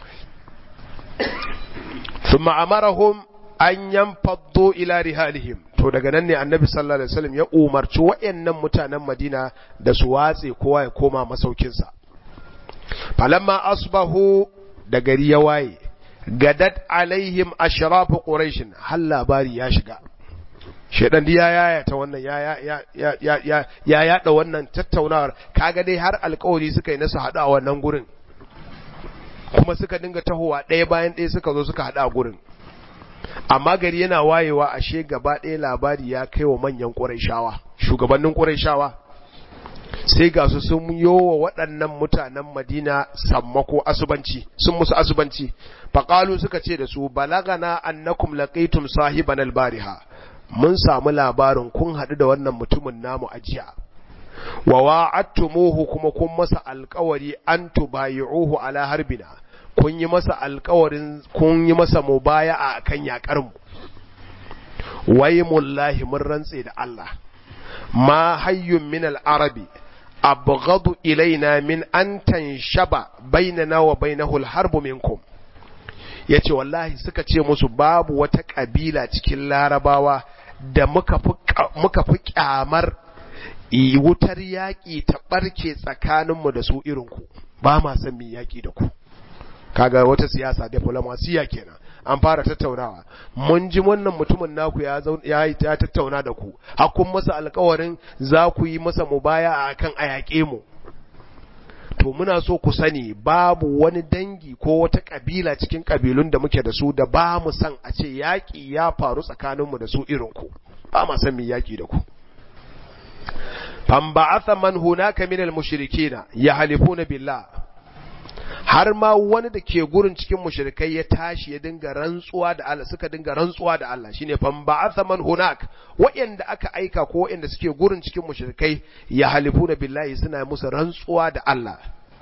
thumma amarahum an yanfaddu ila rihalihim to daga nan ne annabi sallallahu alaihi wasallam ya umarci wayannan mutanen madina da su watse kowa ya koma masaukinsa falamma asbahu da gari ya waye gadat alaihim ashrafu quraish hal labari ya shiga shedan ya yaya ta wannan ya ya ya ya ya ya yada wannan tattaunawar kaga dai har alƙawari suka yi nasu hadu a wannan gurin kuma suka dinga tahowa ɗaya bayan ɗaya suka zo suka hadu a gurin amma gari yana wayewa ashe gaba ɗaya labari ya kai wa manyan ƙurayshawa shugabannin ƙurayshawa sai ga su sun yi wa waɗannan mutanen madina sammako asubanci sun musu asubanci faƙalu suka ce da su balagana annakum laqaitum sahiban albariha mun samu labarin kun haɗu da wannan mutumin namu a jiya wa wa'adtumuhu kuma kun masa alƙawari an tubayi'uhu ala harbina kun yi masa alƙawarin kun yi masa mubaya'a akan yakar mu wai mullahi mun rantse da Allah ma hayyun min al-arabi abghadu ilaina min an tanshaba bainana wa bainahu al-harbu minkum yace wallahi suka ce musu babu wata kabila cikin larabawa da muka fi muka fi kyamar wutar yaƙi ta ɓarke tsakaninmu da su irinku ba ma son mi yaƙi da ku kaga wata siyasa diplomasiya kenan an fara tattaunawa mun ji wannan mutumin naku ya ya, ya tattauna da ku hakun masa alƙawarin za ku yi masa mubaya akan a yaƙe mu to muna so ku sani babu wani dangi ko wata kabila cikin kabilun da muke da su da ba mu san a ce yaƙi ya faru tsakaninmu da su irinku ba ma san mi yaƙi da ku famba'atha man hunaka minal mushrikina yahlifuna billah har ma wani da ke gurin cikin mushrikai ya tashi ya dinga rantsuwa da Allah suka dinga rantsuwa da Allah shine famba'atha man hunak wa'anda aka aika ko wa'anda suke gurin cikin mushrikai yahlifuna billahi suna musu rantsuwa da Allah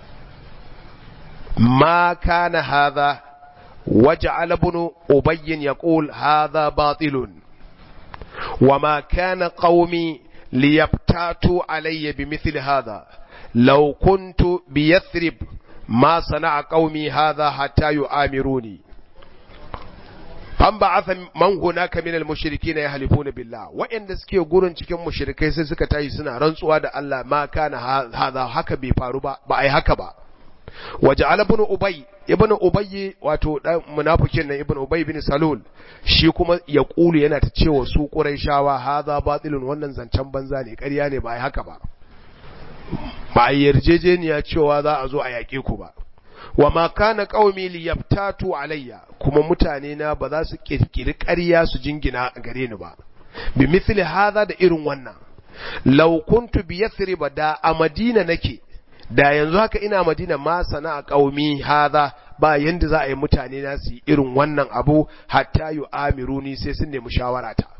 ma kana hadha waja'ala ibn ubay yaqul hadha batilun وما كان قومي ليبتاتوا علي بمثل هذا لو كنت بيثرب ما صنع قومي هذا حتى يؤامروني فانبعث من هناك من المشركين يحلفون بالله وإن suke gurin cikin mushrikai sai suka tayi suna rantsuwa da Allah ma kana hadha haka bai faru ba ba ai haka ba waja'al ibn ubay ibn ubay wato dan munafikin nan ibn ubay bin salul shi kuma ya kulu yana ta cewa su quraishawa hadha batilun wannan zancen banza ne ƙarya ne ba ai haka ba ba a yarjejeniya cewa za a zo a yaƙe ku ba wa ma kana qaumi liyaftatu alayya kuma mutane na ba za su kirkiri ƙarya su jingina gare ni ba bi mithli hadha da irin wannan law kuntu bi yathrib da a madina nake da yanzu haka ina madina ma sana'a qaumi hadha ba yanda za a yi mutane na su yi irin wannan abu hatta yu amiruni sai sun nemi shawara ta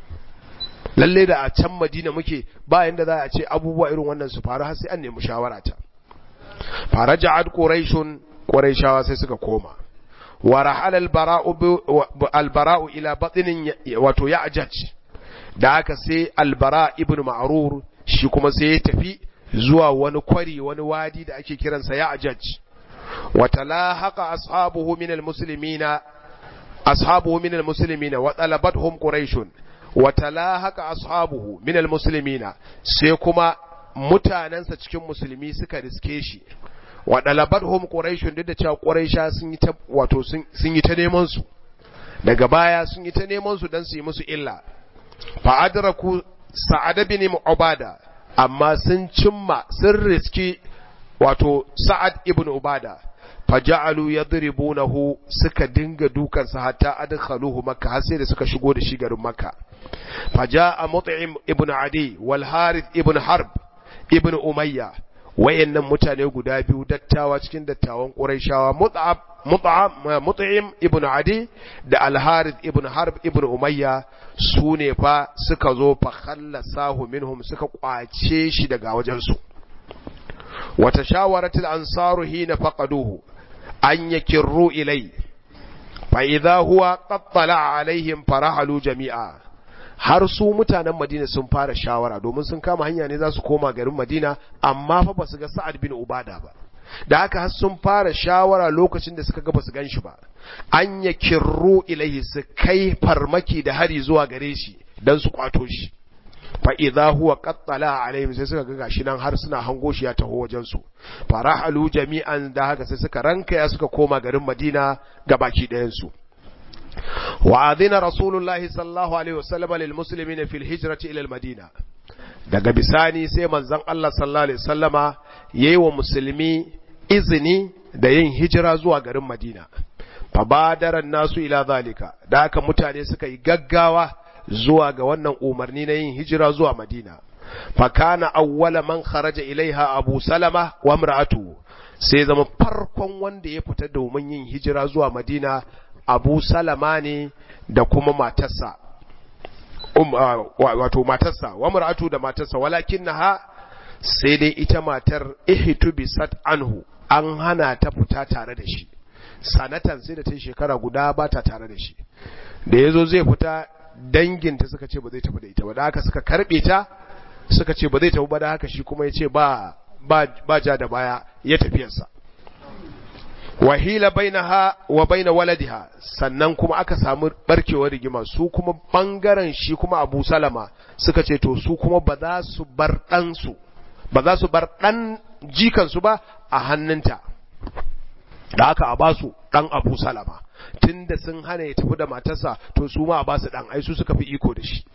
lalle da a can madina muke ba yanda za a ce abubuwa irin wannan su faru har sai an nemi shawara ta faraja'at quraishun quraishawa sai suka koma wa rahala albara'u albara'u ila batnin wato ya'jaj da haka sai albara ibn ma'rur shi kuma sai ya tafi zuwa wani kwari wani wadi da ake kiransa ya'jaj wa talahaqa ashabuhu min almuslimina ashabuhu min almuslimina wa talabathum quraishun wa talahaqa ashabuhu min almuslimina sai kuma mutanansa cikin musulmi suka riske shi wa dalabathum quraishun duk da cewa quraisha sun yi ta wato sun yi ta neman su daga baya sun yi ta neman su dan su yi musu illa fa adraku sa'ad bin ubada amma sun cimma sun riski wato sa'ad ibn ubada faja'alu yadribunahu suka dinga dukansa hatta adkhaluhu makka har sai da suka shigo da shi garin makka faja'a mut'im ibn adi wal harith ibn harb ibn umayya wayannan mutane guda biyu dattawa cikin dattawan quraishawa mut'ab mut'am mut'im ibn adi da al harith ibn harb ibn umayya su ne fa suka zo fa khallasahu minhum suka kwace shi daga wajensu wata shawaratul ansaru hina faqaduhu an yakirru ilai fa idza huwa qad tala'a alaihim farahalu jami'a har su mutanen Madina sun fara shawara domin sun kama hanya ne za su koma garin Madina amma fa basu ga Sa'ad bin Ubada ba da haka har sun fara shawara lokacin da suka ga basu gan shi ba an yakirru ilaihi su kai farmaki da hari zuwa gare shi dan su kwato shi fa idza huwa qattala alaihim sai suka ga gashi nan har suna hango shi ya taho wajen su farahalu jami'an da haka sai suka ranka ya suka koma garin Madina ga baki ɗayan su wa adina rasulullahi sallallahu alaihi wasallam lil muslimina fil hijrati ila al madina daga bisani sai manzon Allah sallallahu alaihi wasallama yayi wa musulmi izini da yin hijira zuwa garin Madina fa badaran nasu ila zalika da haka mutane suka yi gaggawa zuwa ga wannan umarni na yin hijira zuwa Madina fakana awwala man kharaja ilaiha Abu Salama wa imra'atu sai zama farkon wanda ya fita domin yin hijira zuwa Madina Abu Salama ne da kuma matarsa um, uh, wato matarsa wa imra'atu da matarsa walakinnaha sai dai ita matar ihtu bisat anhu an hana ta fita tare da shi sanatan sai da ta shekara guda ba ta tare da shi da yazo zai fita danginta suka ce ba zai tafi da ita ba da haka suka karbe ta suka ce ba zai tafi ba da haka shi kuma ya ce ba ba ja da baya ya tafiyarsa wahila bainaha wa baina waladiha sannan kuma aka samu barkewar rigima su kuma bangaren shi kuma Abu Salama suka ce to su kuma ba za su bar dan su ba za su bar dan jikan su ba a hannunta da aka a ba su dan Abu Salama tunda sun hana ya tafi da matarsa to su ma a ba su dan ai su suka fi iko da shi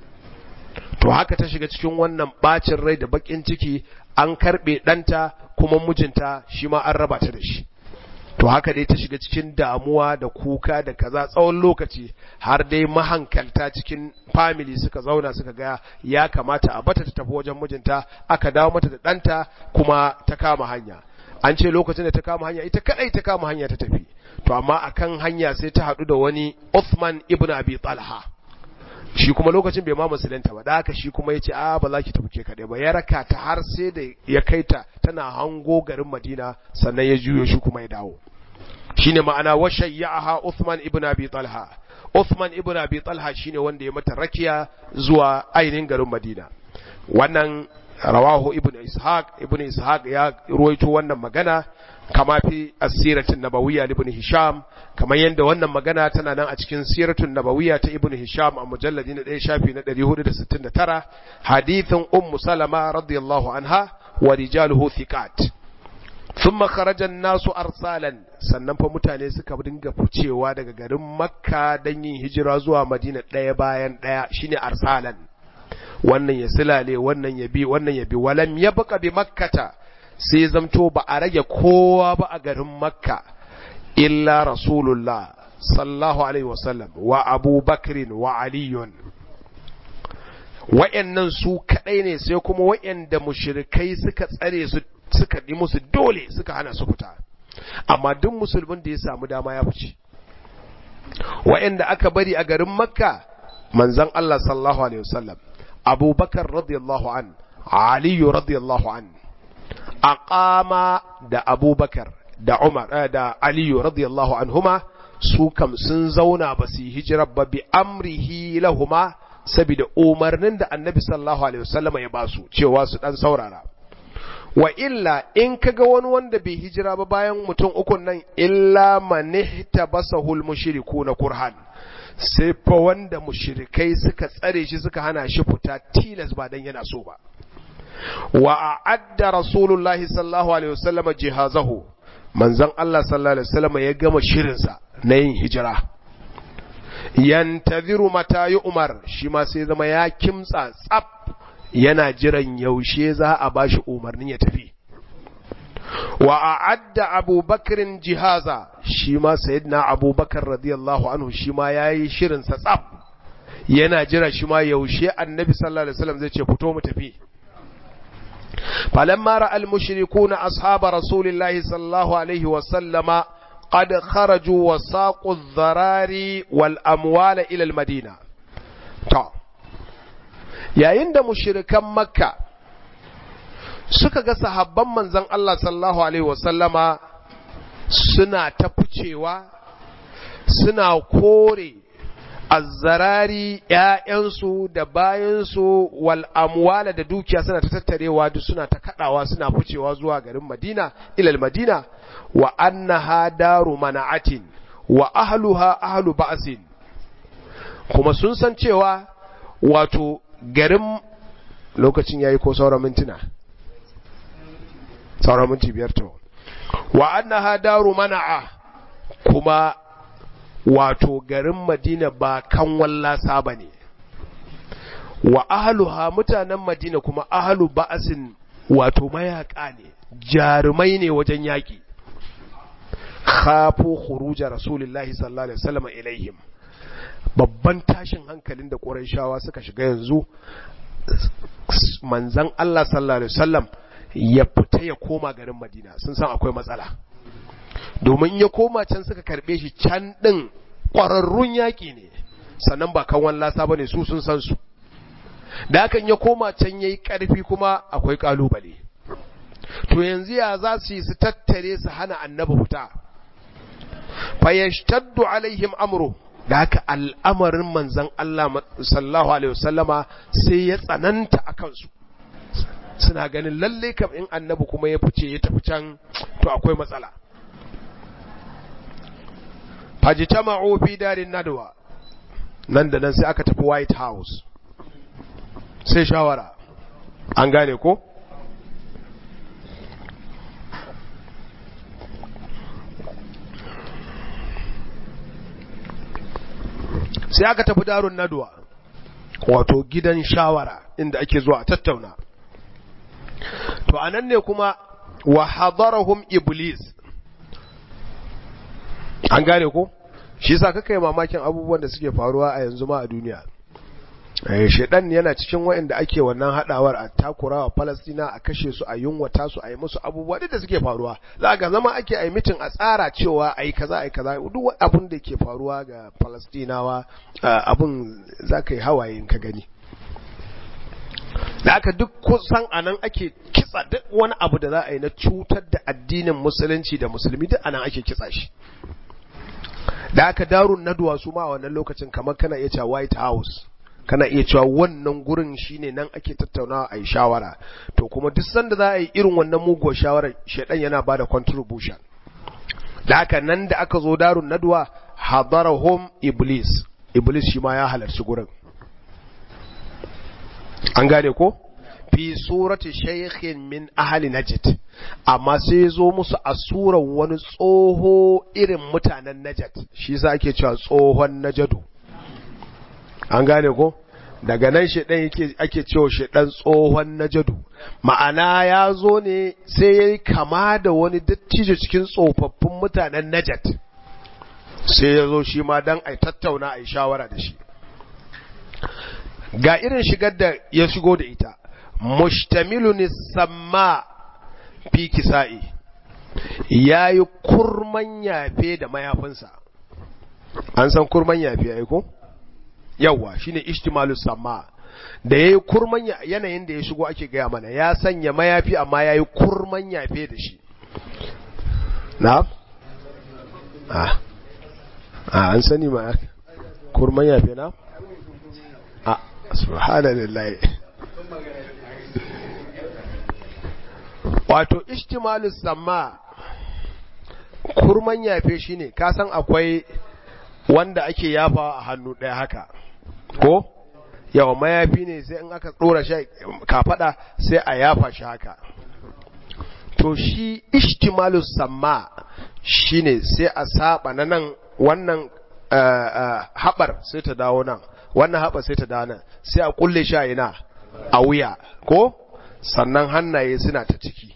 to haka ta shiga cikin wannan bacin rai da bakin ciki an karbe danta kuma mijinta shi ma an raba ta da shi to haka dai ta shiga cikin damuwa da kuka da kaza tsawon lokaci har dai mahankalta cikin family suka zauna suka ga ya kamata a bata ta tafi wajen mijinta aka dawo mata da ɗanta kuma ta kama hanya an ce lokacin da ta kama hanya ita kadai ta kama hanya ta tafi to amma akan hanya sai ta haɗu da wani Uthman ibn Abi Talha shi kuma lokacin bai ma musulunta ba da haka shi kuma ya ce a ba za ki tafi ke kaɗai ba ya raka ta har sai da ya kai ta tana hango garin madina sannan ya juyo shi kuma ya dawo shine ma'ana wa shayyaha Uthman ibn Abi Talha Uthman ibn Abi Talha shine wanda ya mata rakiya zuwa ainihin garin Madina wannan rawahu ibn Ishaq ibn Ishaq ya ruwaito wannan magana kama fi asiratin nabawiyya ibn Hisham kamar yadda wannan magana tana nan a cikin siratun nabawiyya ta ibn Hisham a mujalladi na 1 shafi na 469 hadithin ummu Salama radiyallahu anha wa rijaluhu thiqat thumma kharaja nasu arsalan sannan fa mutane suka dinga ficewa daga garin Makka dan yin hijira zuwa Madina ɗaya bayan ɗaya shine arsalan wannan ya silale wannan ya bi wannan ya bi walam yabqa bi makkata sai zamto ba a rage kowa ba a garin makka illa rasulullah sallallahu alaihi wasallam wa abubakrin wa aliyun wa'yannan su kadai ne sai kuma wa'yanda mushrikai suka tsare su suka yi musu dole suka hana su fita amma duk musulmin da ya samu dama ya fice wa'yanda aka bari a garin makka manzon Allah sallallahu alaihi wasallam abubakar radiyallahu an aliyu radiyallahu an aqama da abubakar da umar da aliyu radiyallahu anhuma su kam sun zauna ba su yi hijirar ba bi amrihi lahuma saboda umarnin da annabi sallallahu alaihi wasallam ya basu cewa su dan saurara wa illa in kaga wani wanda bai hijira ba bayan mutum ukun nan illa manihta basahul mushrikuna kurhan sai fa wanda mushrikai suka tsare shi suka hana shi fita tilas ba dan yana so ba wa a'adda rasulullahi sallallahu alaihi wasallam jihazahu manzon Allah sallallahu alaihi wasallam ya gama shirinsa na yin hijira yantaziru mata yi umar shi ma sai zama ya kimtsa tsaf yana jiran yaushe za a bashi umarnin ya tafi wa a'adda abubakarin jihaza shi ma sayyidina abubakar radiyallahu anhu shi ma yayi shirin sa tsaf yana jira shi ma yaushe annabi sallallahu alaihi wasallam zai ce fito mu tafi falamma ra'a al-mushrikuuna ashab rasulillahi sallallahu alaihi wasallam قد خرجوا وساقوا الضرار والأموال إلى المدينة تا yayin da mushirikan makka suka ga sahabban manzon Allah sallallahu alaihi wasallama suna ta ficewa suna kore azzarari ‘ya'yansu da bayansu wal amwala da dukiya suna ta tattarewa duk suna ta kaɗawa suna ficewa zuwa garin madina ilal madina wa annaha daru mana'atin wa ahluha ahlu ba'sin kuma sun san cewa wato garin lokacin yayi ko sauran mintuna sauran minti biyar to wa annaha daru mana'a kuma wato garin madina ba kan wallasa ba ne wa ahluha mutanen madina kuma ahlu ba'sin wato mayaka ne jarumai ne wajen yaƙi khafu khuruja rasulillahi sallallahu alaihi wasallam ilaihim babban tashin hankalin da Qurayshawa suka shiga yanzu manzon Allah sallallahu alaihi wasallam ya fita ya koma garin Madina sun san akwai matsala domin ya koma can suka karbe shi can din ƙwararrun yaƙi ne sannan ba kan wallasa bane su sun san su da hakan ya koma can yayi ƙarfi kuma akwai ƙalubale to yanzu ya za su yi su tattare su hana annabi fita fayashtaddu alaihim amru da haka al'amarin manzan Allah sallallahu alaihi wasallama sai ya tsananta a kansu suna ganin lalle kam in annabi kuma ya fice ya tafi can to akwai matsala fajtama'u fi darin nadwa nan da nan sai aka tafi white house sai shawara an gane ko sai aka tafi darun nadwa wato gidan shawara inda ake zuwa tattauna to anan ne kuma wa hadarahum iblis an gane ko shi yasa kaka yi mamakin abubuwan da suke faruwa a yanzu ma a duniya eh shedan yana cikin waɗanda ake wannan hadawar a takurawa Palestina a kashe su a yunwata su a yi musu abubuwa duk da suke faruwa za ga zama ake a mitin a tsara cewa ai kaza ai kaza duk abin da ke faruwa ga Palestinawa abin zaka yi hawaye ka gani da aka duk kusan anan ake kitsa duk wani abu da za a yi na cutar da addinin musulunci da musulmi duk anan ake kitsa shi da aka darun naduwa su ma a wannan lokacin kamar kana iya cewa white house kana iya cewa wannan gurin shine nan ake tattaunawa a yi shawara to kuma duk sanda za a yi irin wannan muguwar shawarar shaidan yana ba da contribution da aka nan da aka zo darun naduwa hadarahum iblis iblis shi ma ya halarci gurin an gane ko fi surati shaykhin min ahli najd amma sai ya zo musu a surar wani tsoho irin mutanen najd shi yasa ake cewa tsohon najadu an gane ko daga nan shedan yake ake cewa shedan tsohon najadu ma'ana ya zo ne sai yayi kama da wani dattijo cikin tsofaffin mutanen najd sai ya zo shi ma dan ai tattauna ai shawara da shi ga irin shigar da ya shigo da ita mustamilun samma fi kisa'i yayi kurman yafe da mayafinsa an san kurman yafe ai ko yawa shine ishtimalus samma da yayi kurman yanayin da ya shigo ake gaya mana ya sanya mayafi amma yayi kurman yafe da shi na ah ah an sani ma kurman yafe na ah subhanallahi wato ishtimalus samma kurman yafe shine ka san akwai wanda ake yafa a hannu ɗaya haka ko yawa mayafi ne sai in aka ɗora shi kafada sai a yafa shi haka to shi ishtimalus samma shine sai a saba na nan wannan haɓar sai ta dawo nan wannan haɓar sai ta dawo nan sai a kulle shi a ina a wuya ko sannan hannaye suna ta ciki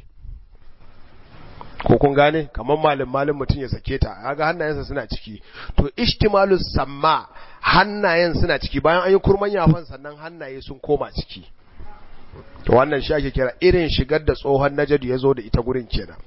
ko kun gane kamar malin malin mutum ya sake ta kaga hannayensa suna ciki to ishtimalus samma hannayen suna ciki bayan an yi kurman yafan sannan hannaye sun koma ciki to wannan shi ake kira irin shigar da tsohon najadu ya zo da ita gurin kenan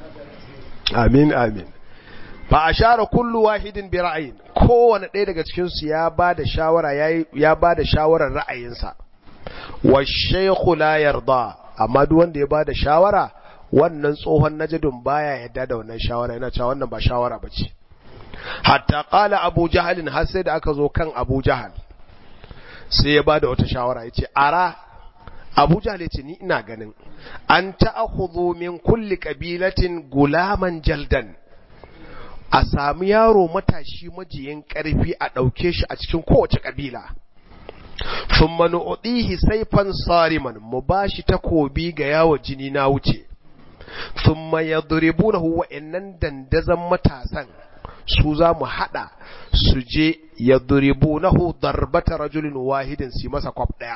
amin amin fa ashara kullu wahidin bi ra'ayin kowane ɗaya daga cikin su ya bada shawara yayi ya bada shawarar ra'ayinsa wa shaykhu la yarda amma duk wanda ya bada shawara wannan tsohon najadun baya yadda da wannan shawara yana cewa wannan ba shawara bace hatta qala abu jahal har sai da aka zo kan abu jahal sai ya bada wata shawara yace ara abu jahal yace ni ina ganin an ta'khudhu min kulli qabilatin gulaman jaldan a sami yaro matashi majiyin karfi a dauke shi a cikin kowace kabila thumma nu'tihi sayfan sariman mu bashi takobi ga yawo jini na wuce thumma yadribunahu wa innan dandazan matasan su za mu hada su je yadribunahu darbata rajulin wahidin su masa kwaf daya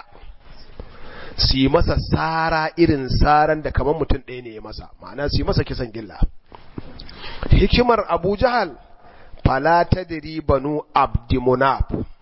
su masa sara irin saran da kamar mutum ɗaya ne ya masa ma'ana su masa kisan gilla hikimar abu jahal fala tadri banu abdimunaf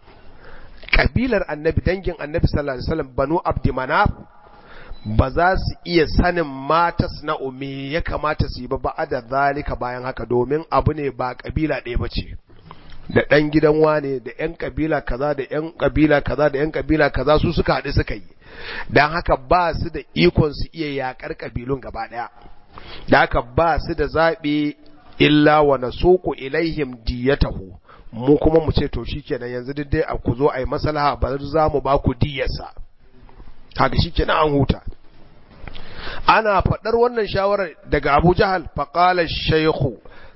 kabilar annabi dangin annabi sallallahu alaihi wasallam banu abdimanaf ba za su iya sanin mata na me ya kamata su yi ba ba da zalika bayan haka domin abu ne ba kabila ɗaya ba ce da ɗan gidan wane da ‘yan kabila kaza da ‘yan kabila kaza da ‘yan kabila kaza su suka haɗu suka yi don haka ba su da ikon su iya yaƙar kabilun gaba ɗaya da haka ba su da zaɓi illa wa na soko ilaihim diyatahu mu kuma mu ce to shikenan yanzu duk dai a ku zo a yi maslaha ba za mu ba ku diyarsa haka shikenan an huta ana faɗar wannan shawarar daga Abu Jahal faqala shaykhu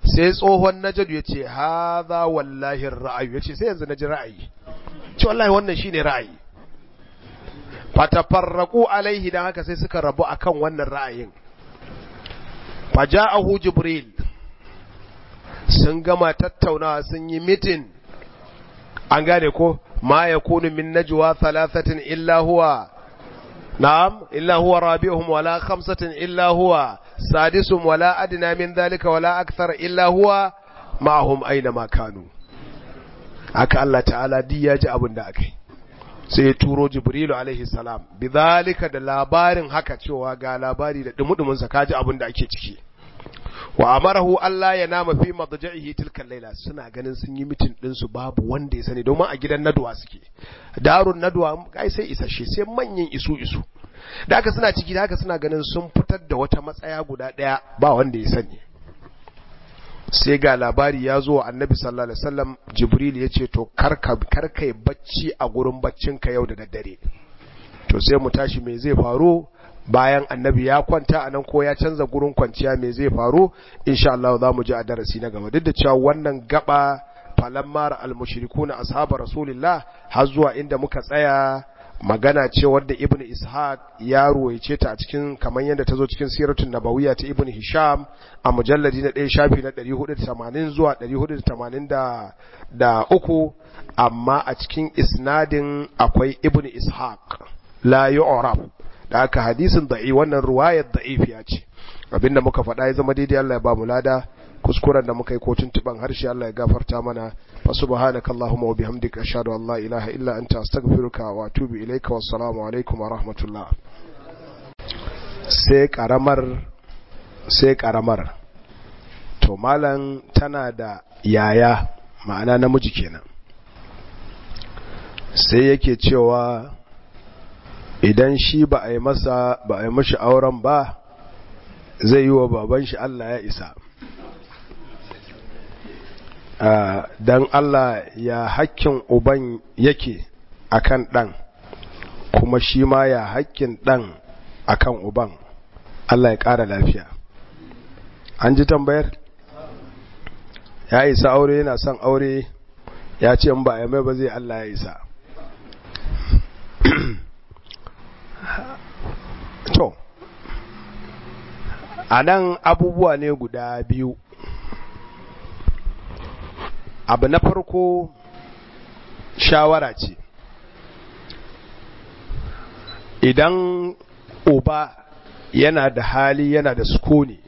sai tsohon najadu ya ce haza wallahi ra'ayi ya ce sai yanzu na ji ra'ayi ce wallahi wannan shine ra'ayi fatafarraku alaihi dan haka sai suka rabu akan wannan ra'ayin faja'ahu jibril sun gama tattaunawa sun yi mitin an gane ko ma yakunu min najwa thalathatin illa huwa na'am illa huwa rabi'uhum wala khamsatin illa huwa sadisum wala adna min dhalika wala akthar illa huwa ma'ahum aina ma kanu aka Allah ta'ala di ya ji abin da akai sai ya turo jibrilu alaihi salam bidhalika da labarin haka cewa ga labari da dumudumin sa kaji abin da ake ciki wa amarahu Allah ya nama fi madja'ihi tilka laila suna ganin sun yi mitin din su babu wanda ya sani domin a gidan naduwa suke darun naduwa kai sai isashe sai manyan isu isu da haka suna ciki da haka suna ganin sun fitar da wata matsaya guda daya ba wanda ya sani sai ga labari ya zo wa annabi sallallahu alaihi wasallam jibril ya ce to karka karka bacci a gurin baccinka yau da daddare to sai mu tashi me zai faru bayan annabi ya kwanta anan ko ya canza gurin kwanciya me zai faru insha Allah za mu ji a darasi na gaba duk da cewa wannan gaba falammar al-mushrikuna ashabar rasulillah har zuwa inda muka tsaya magana ce wadda ibn ishaq ya ruwaice ta a cikin kamar yadda ta zo cikin siratun nabawiyya ta ibn hisham a mujalladi na ɗaya shafi na 480 zuwa 483 amma a cikin isnadin akwai ibn ishaq la yu'rab da aka hadisin da'i wannan ruwayar da'ifiya ce abinda muka faɗa ya zama daidai Allah ya ba mu lada kuskuren da muka yi ko tuntuban harshe Allah ya gafarta mana fa subhanaka allahumma wa bihamdika ashhadu an la ilaha illa anta astaghfiruka wa atubu ilayka wassalamu alaikum wa rahmatullah sai karamar sai karamar to malam tana da yaya ma'ana namiji kenan sai yake cewa idan shi ba a yi masa ba a yi mashi auren ba zai yi wa baban shi Allah ya isa don Allah ya hakkin uban yake akan ɗan kuma shi ma ya hakkin ɗan akan uban Allah ya ƙara lafiya an ji tambayar ya isa aure yana son aure ya ce in ba a mai ba zai Allah ya isa to a nan abubuwa ne guda biyu abu na farko shawara ce idan uba yana da hali yana da sukuni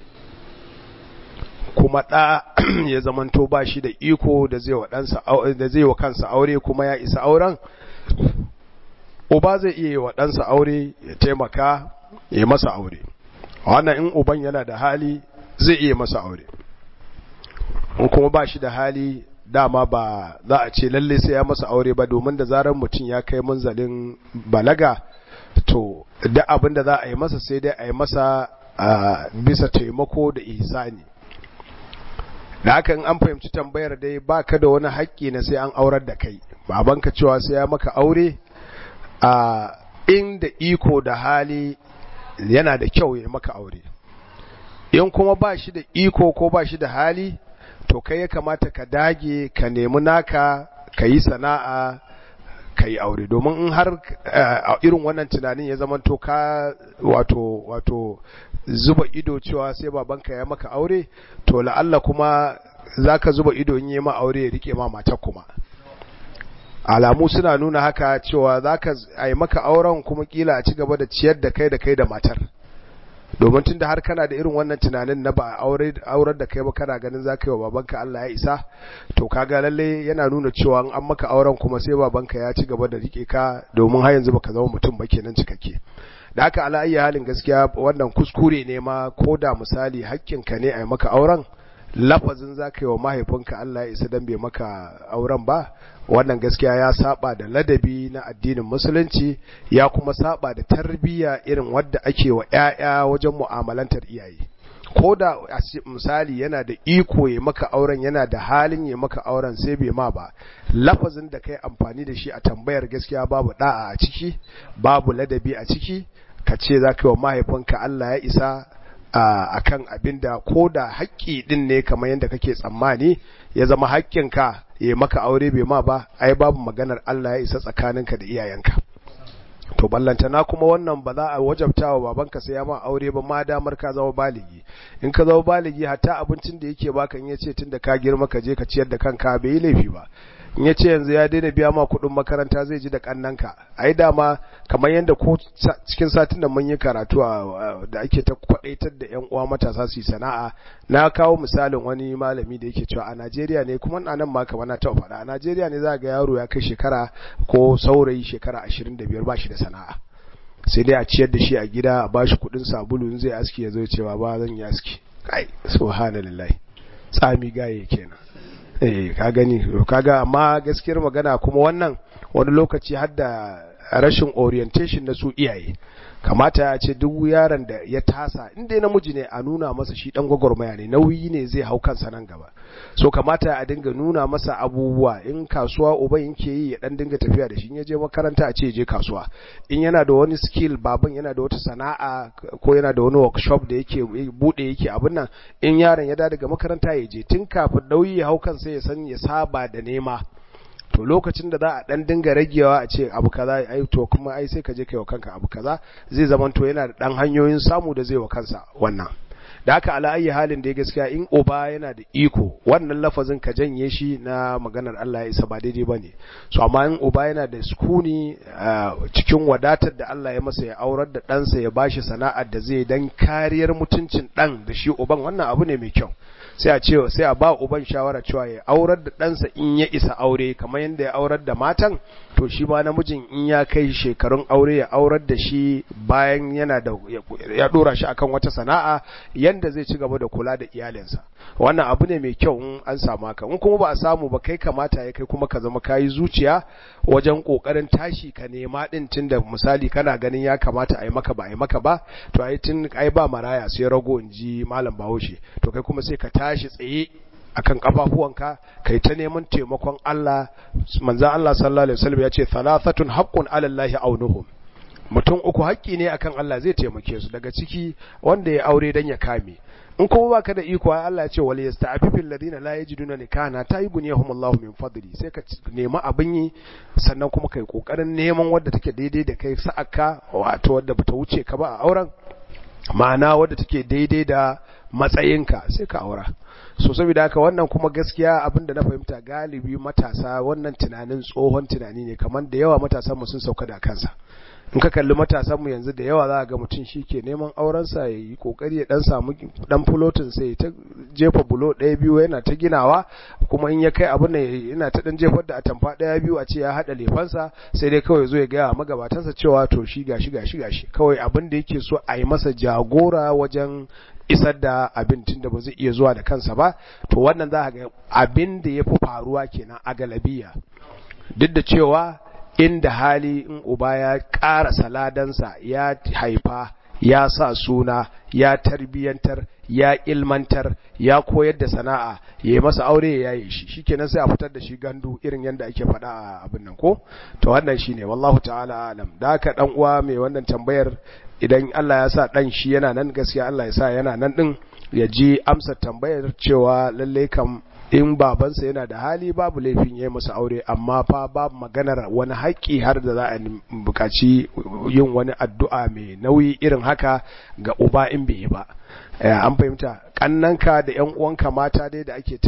kuma ɗa ya zamanto ba shi da iko da zai wa kansa aure kuma ya isa auren uba zai iya yi wa ɗansa aure ya taimaka ya masa aure wannan in uban yana da hali zai iya masa aure in kuma ba shi da hali dama ba za a ce lalle sai ya masa aure ba domin da zarar mutum ya kai munzalin balaga to da abin da za a yi masa sai dai a yi masa bisa taimako da ihsani da haka in an fahimci tambayar dai ba ka da wani haƙƙi na sai an aurar da kai babanka cewa sai ya maka aure a inda iko da hali yana da kyau ya maka aure in kuma ba shi da iko ko ba shi da hali to kai ya kamata ka dage ka nemi naka ka yi sana'a ka yi aure domin in har a irin wannan tunanin ya zama to ka wato wato zuba ido cewa sai babanka ya maka aure to la'alla kuma za ka zuba ido in yi ma aure ya rike ma matar kuma alamu suna nuna haka cewa za ka yi maka auren kuma kila a ci gaba da ciyar da kai da kai da matar domin tunda har kana da irin wannan tunanin na ba aurar da kai ba kana ganin za ka yi wa babanka Allah ya isa to kaga lalle yana nuna cewa an maka auren kuma sai babanka ya ci gaba da rike ka domin har yanzu baka zama mutum ba kenan cikakke da haka ala ayyi halin gaskiya wannan kuskure ne ma ko da misali hakkinka ne a yi maka auren lafazin za ka yi wa mahaifinka Allah ya isa dan bai maka auren ba wannan gaskiya ya saba da ladabi na addinin musulunci ya kuma saba da tarbiyya irin wadda ake wa ƴaƴa wajen mu'amalantar iyaye ko da misali yana da iko ya maka auren yana da halin ya maka auren sai bai ma ba lafazin da kai amfani da shi a tambayar gaskiya babu da'a a ciki babu ladabi a ciki ka ce za ka yi wa mahaifinka Allah ya isa a kan abin da ko da haƙƙi ɗin ne kamar yadda kake tsammani ya zama haƙƙinka ya maka aure bai ma ba ai babu maganar Allah ya isa tsakaninka da iyayenka to ballantana kuma wannan ba za a wajabta wa babanka sai ya ma aure ba ma damar ka zama baligi in ka zama baligi hatta abincin da yake baka in yace tunda ka girma ka je ka ciyar da kanka bai yi laifi ba in yace yanzu ya daina biya ma kuɗin makaranta zai ji da kannanka ai dama kamar yadda ko cikin satin da mun yi karatu da ake ta kwadaitar da yan uwa matasa su yi sana'a na kawo misalin wani malami da yake cewa a Najeriya ne kuma a nan ma kamar na taɓa faɗa a Najeriya ne za ga yaro ya kai shekara ko saurayi shekara 25 ba shi da sana'a sai dai a ciyar da shi a gida a bashi kuɗin sabulu in zai aski ya zo cewa ba zan yi aski kai subhanallahi tsami gaye kenan eh ka gani kaga amma gaskiyar magana kuma wannan wani lokaci har da rashin orientation na su iyaye kamata ya ce duk yaron da ya tasa inda namiji ne a nuna masa shi dan gwagwarmaya ne nauyi ne zai hau kansa nan gaba so kamata a dinga nuna masa abubuwa in kasuwa uban yake yi ya dan dinga tafiya da shi in ya je makaranta a ce je kasuwa in yana da wani skill baban yana da wata sana'a ko yana da wani workshop da yake bude yake abin nan in yaron ya da daga makaranta ya je tun kafin nauyi ya hau kansa ya san ya saba da nema to lokacin da za a dan dinga ragewa a ce abu kaza ai to kuma ai sai ka je kai wa kanka abu kaza zai zaman to yana da dan hanyoyin samu da zai wa kansa wannan da haka ala ayi halin da ya gaskiya in uba yana da iko wannan lafazin ka janye shi na maganar Allah ya isa ba daidai bane so amma in uba yana da sukuni cikin wadatar da Allah ya masa ya aurar da ɗansa ya bashi sana'ar da zai dan kariyar mutuncin ɗan da shi uban wannan abu ne mai kyau sai a ce sai a ba uban shawara cewa ya aurar da ɗansa in ya isa aure kamar yadda ya aurar da matan to shi ma namijin in ya kai shekarun aure ya aurar da shi bayan yana da ya dora shi akan wata sana'a yanda zai ci gaba da kula da iyalinsa wannan abu ne mai kyau in an samu haka in kuma ba a samu ba kai kamata ya kai kuma ka zama kayi zuciya wajen kokarin tashi ka nema din tunda misali kana ganin ya kamata a yi maka ba a yi maka ba to ai tun ai ba maraya sai rago in ji malam bahaushe to kai kuma sai ka tashi tsaye akan kafafuwanka kai ta neman taimakon Allah manzo Allah sallallahu alaihi wasallam ya ce thalathatun haqqun ala Allah aunuhum mutum uku haƙƙi ne akan Allah zai taimake su daga ciki wanda ya aure dan ya kame in kuma baka da iko Allah ya ce wal yasta'fifil ladina la yajiduna nikana tayyibunhum Allahu min fadli sai ka nemi abin yi sannan kuma kai kokarin neman wadda take daidai da kai sa'aka wato wadda bata wuce ka ba a auren ma'ana wadda take daidai da matsayinka sai ka aura so saboda haka wannan kuma gaskiya abinda na fahimta galibi matasa wannan tunanin tsohon tunani ne kamar da yawa matasan mu sun sauka da kansa in ka kalli matasan mu yanzu da yawa za ga mutum shi ke neman aurensa ya yi kokari ya dan samu dan fulotin sai ta jefa bulo ɗaya biyu yana ta ginawa kuma in ya kai abin nan yana ta dan jefar da atamfa ɗaya biyu a ce ya haɗa lefansa sai dai kawai zo ya gaya magabatansa cewa to shi gashi gashi gashi kawai abin da yake so a yi masa jagora wajen isar da abin tun da ba zai iya zuwa da kansa ba to wannan za ga abin da ya fi faruwa kenan a galabiya duk da cewa inda hali in uba ya ƙara saladansa ya haifa ya sa suna ya tarbiyantar ya ilmantar ya koyar da sana'a ya yi masa aure ya yi shi shikenan sai a fitar da shi gandu irin yadda ake faɗa a abin nan ko to wannan shine wallahu ta'ala alam da haka dan uwa mai wannan tambayar idan Allah ya sa dan shi yana nan gaskiya Allah ya sa yana nan din ya ji amsa tambayar cewa lalle kam in babansa yana da hali babu laifin ya yi masa aure amma fa babu maganar wani haƙƙi har da za a buƙaci yin wani addu'a mai nauyi irin haka ga uba in bai yi ba an fahimta ƙannanka da ‘yan uwanka mata dai da ake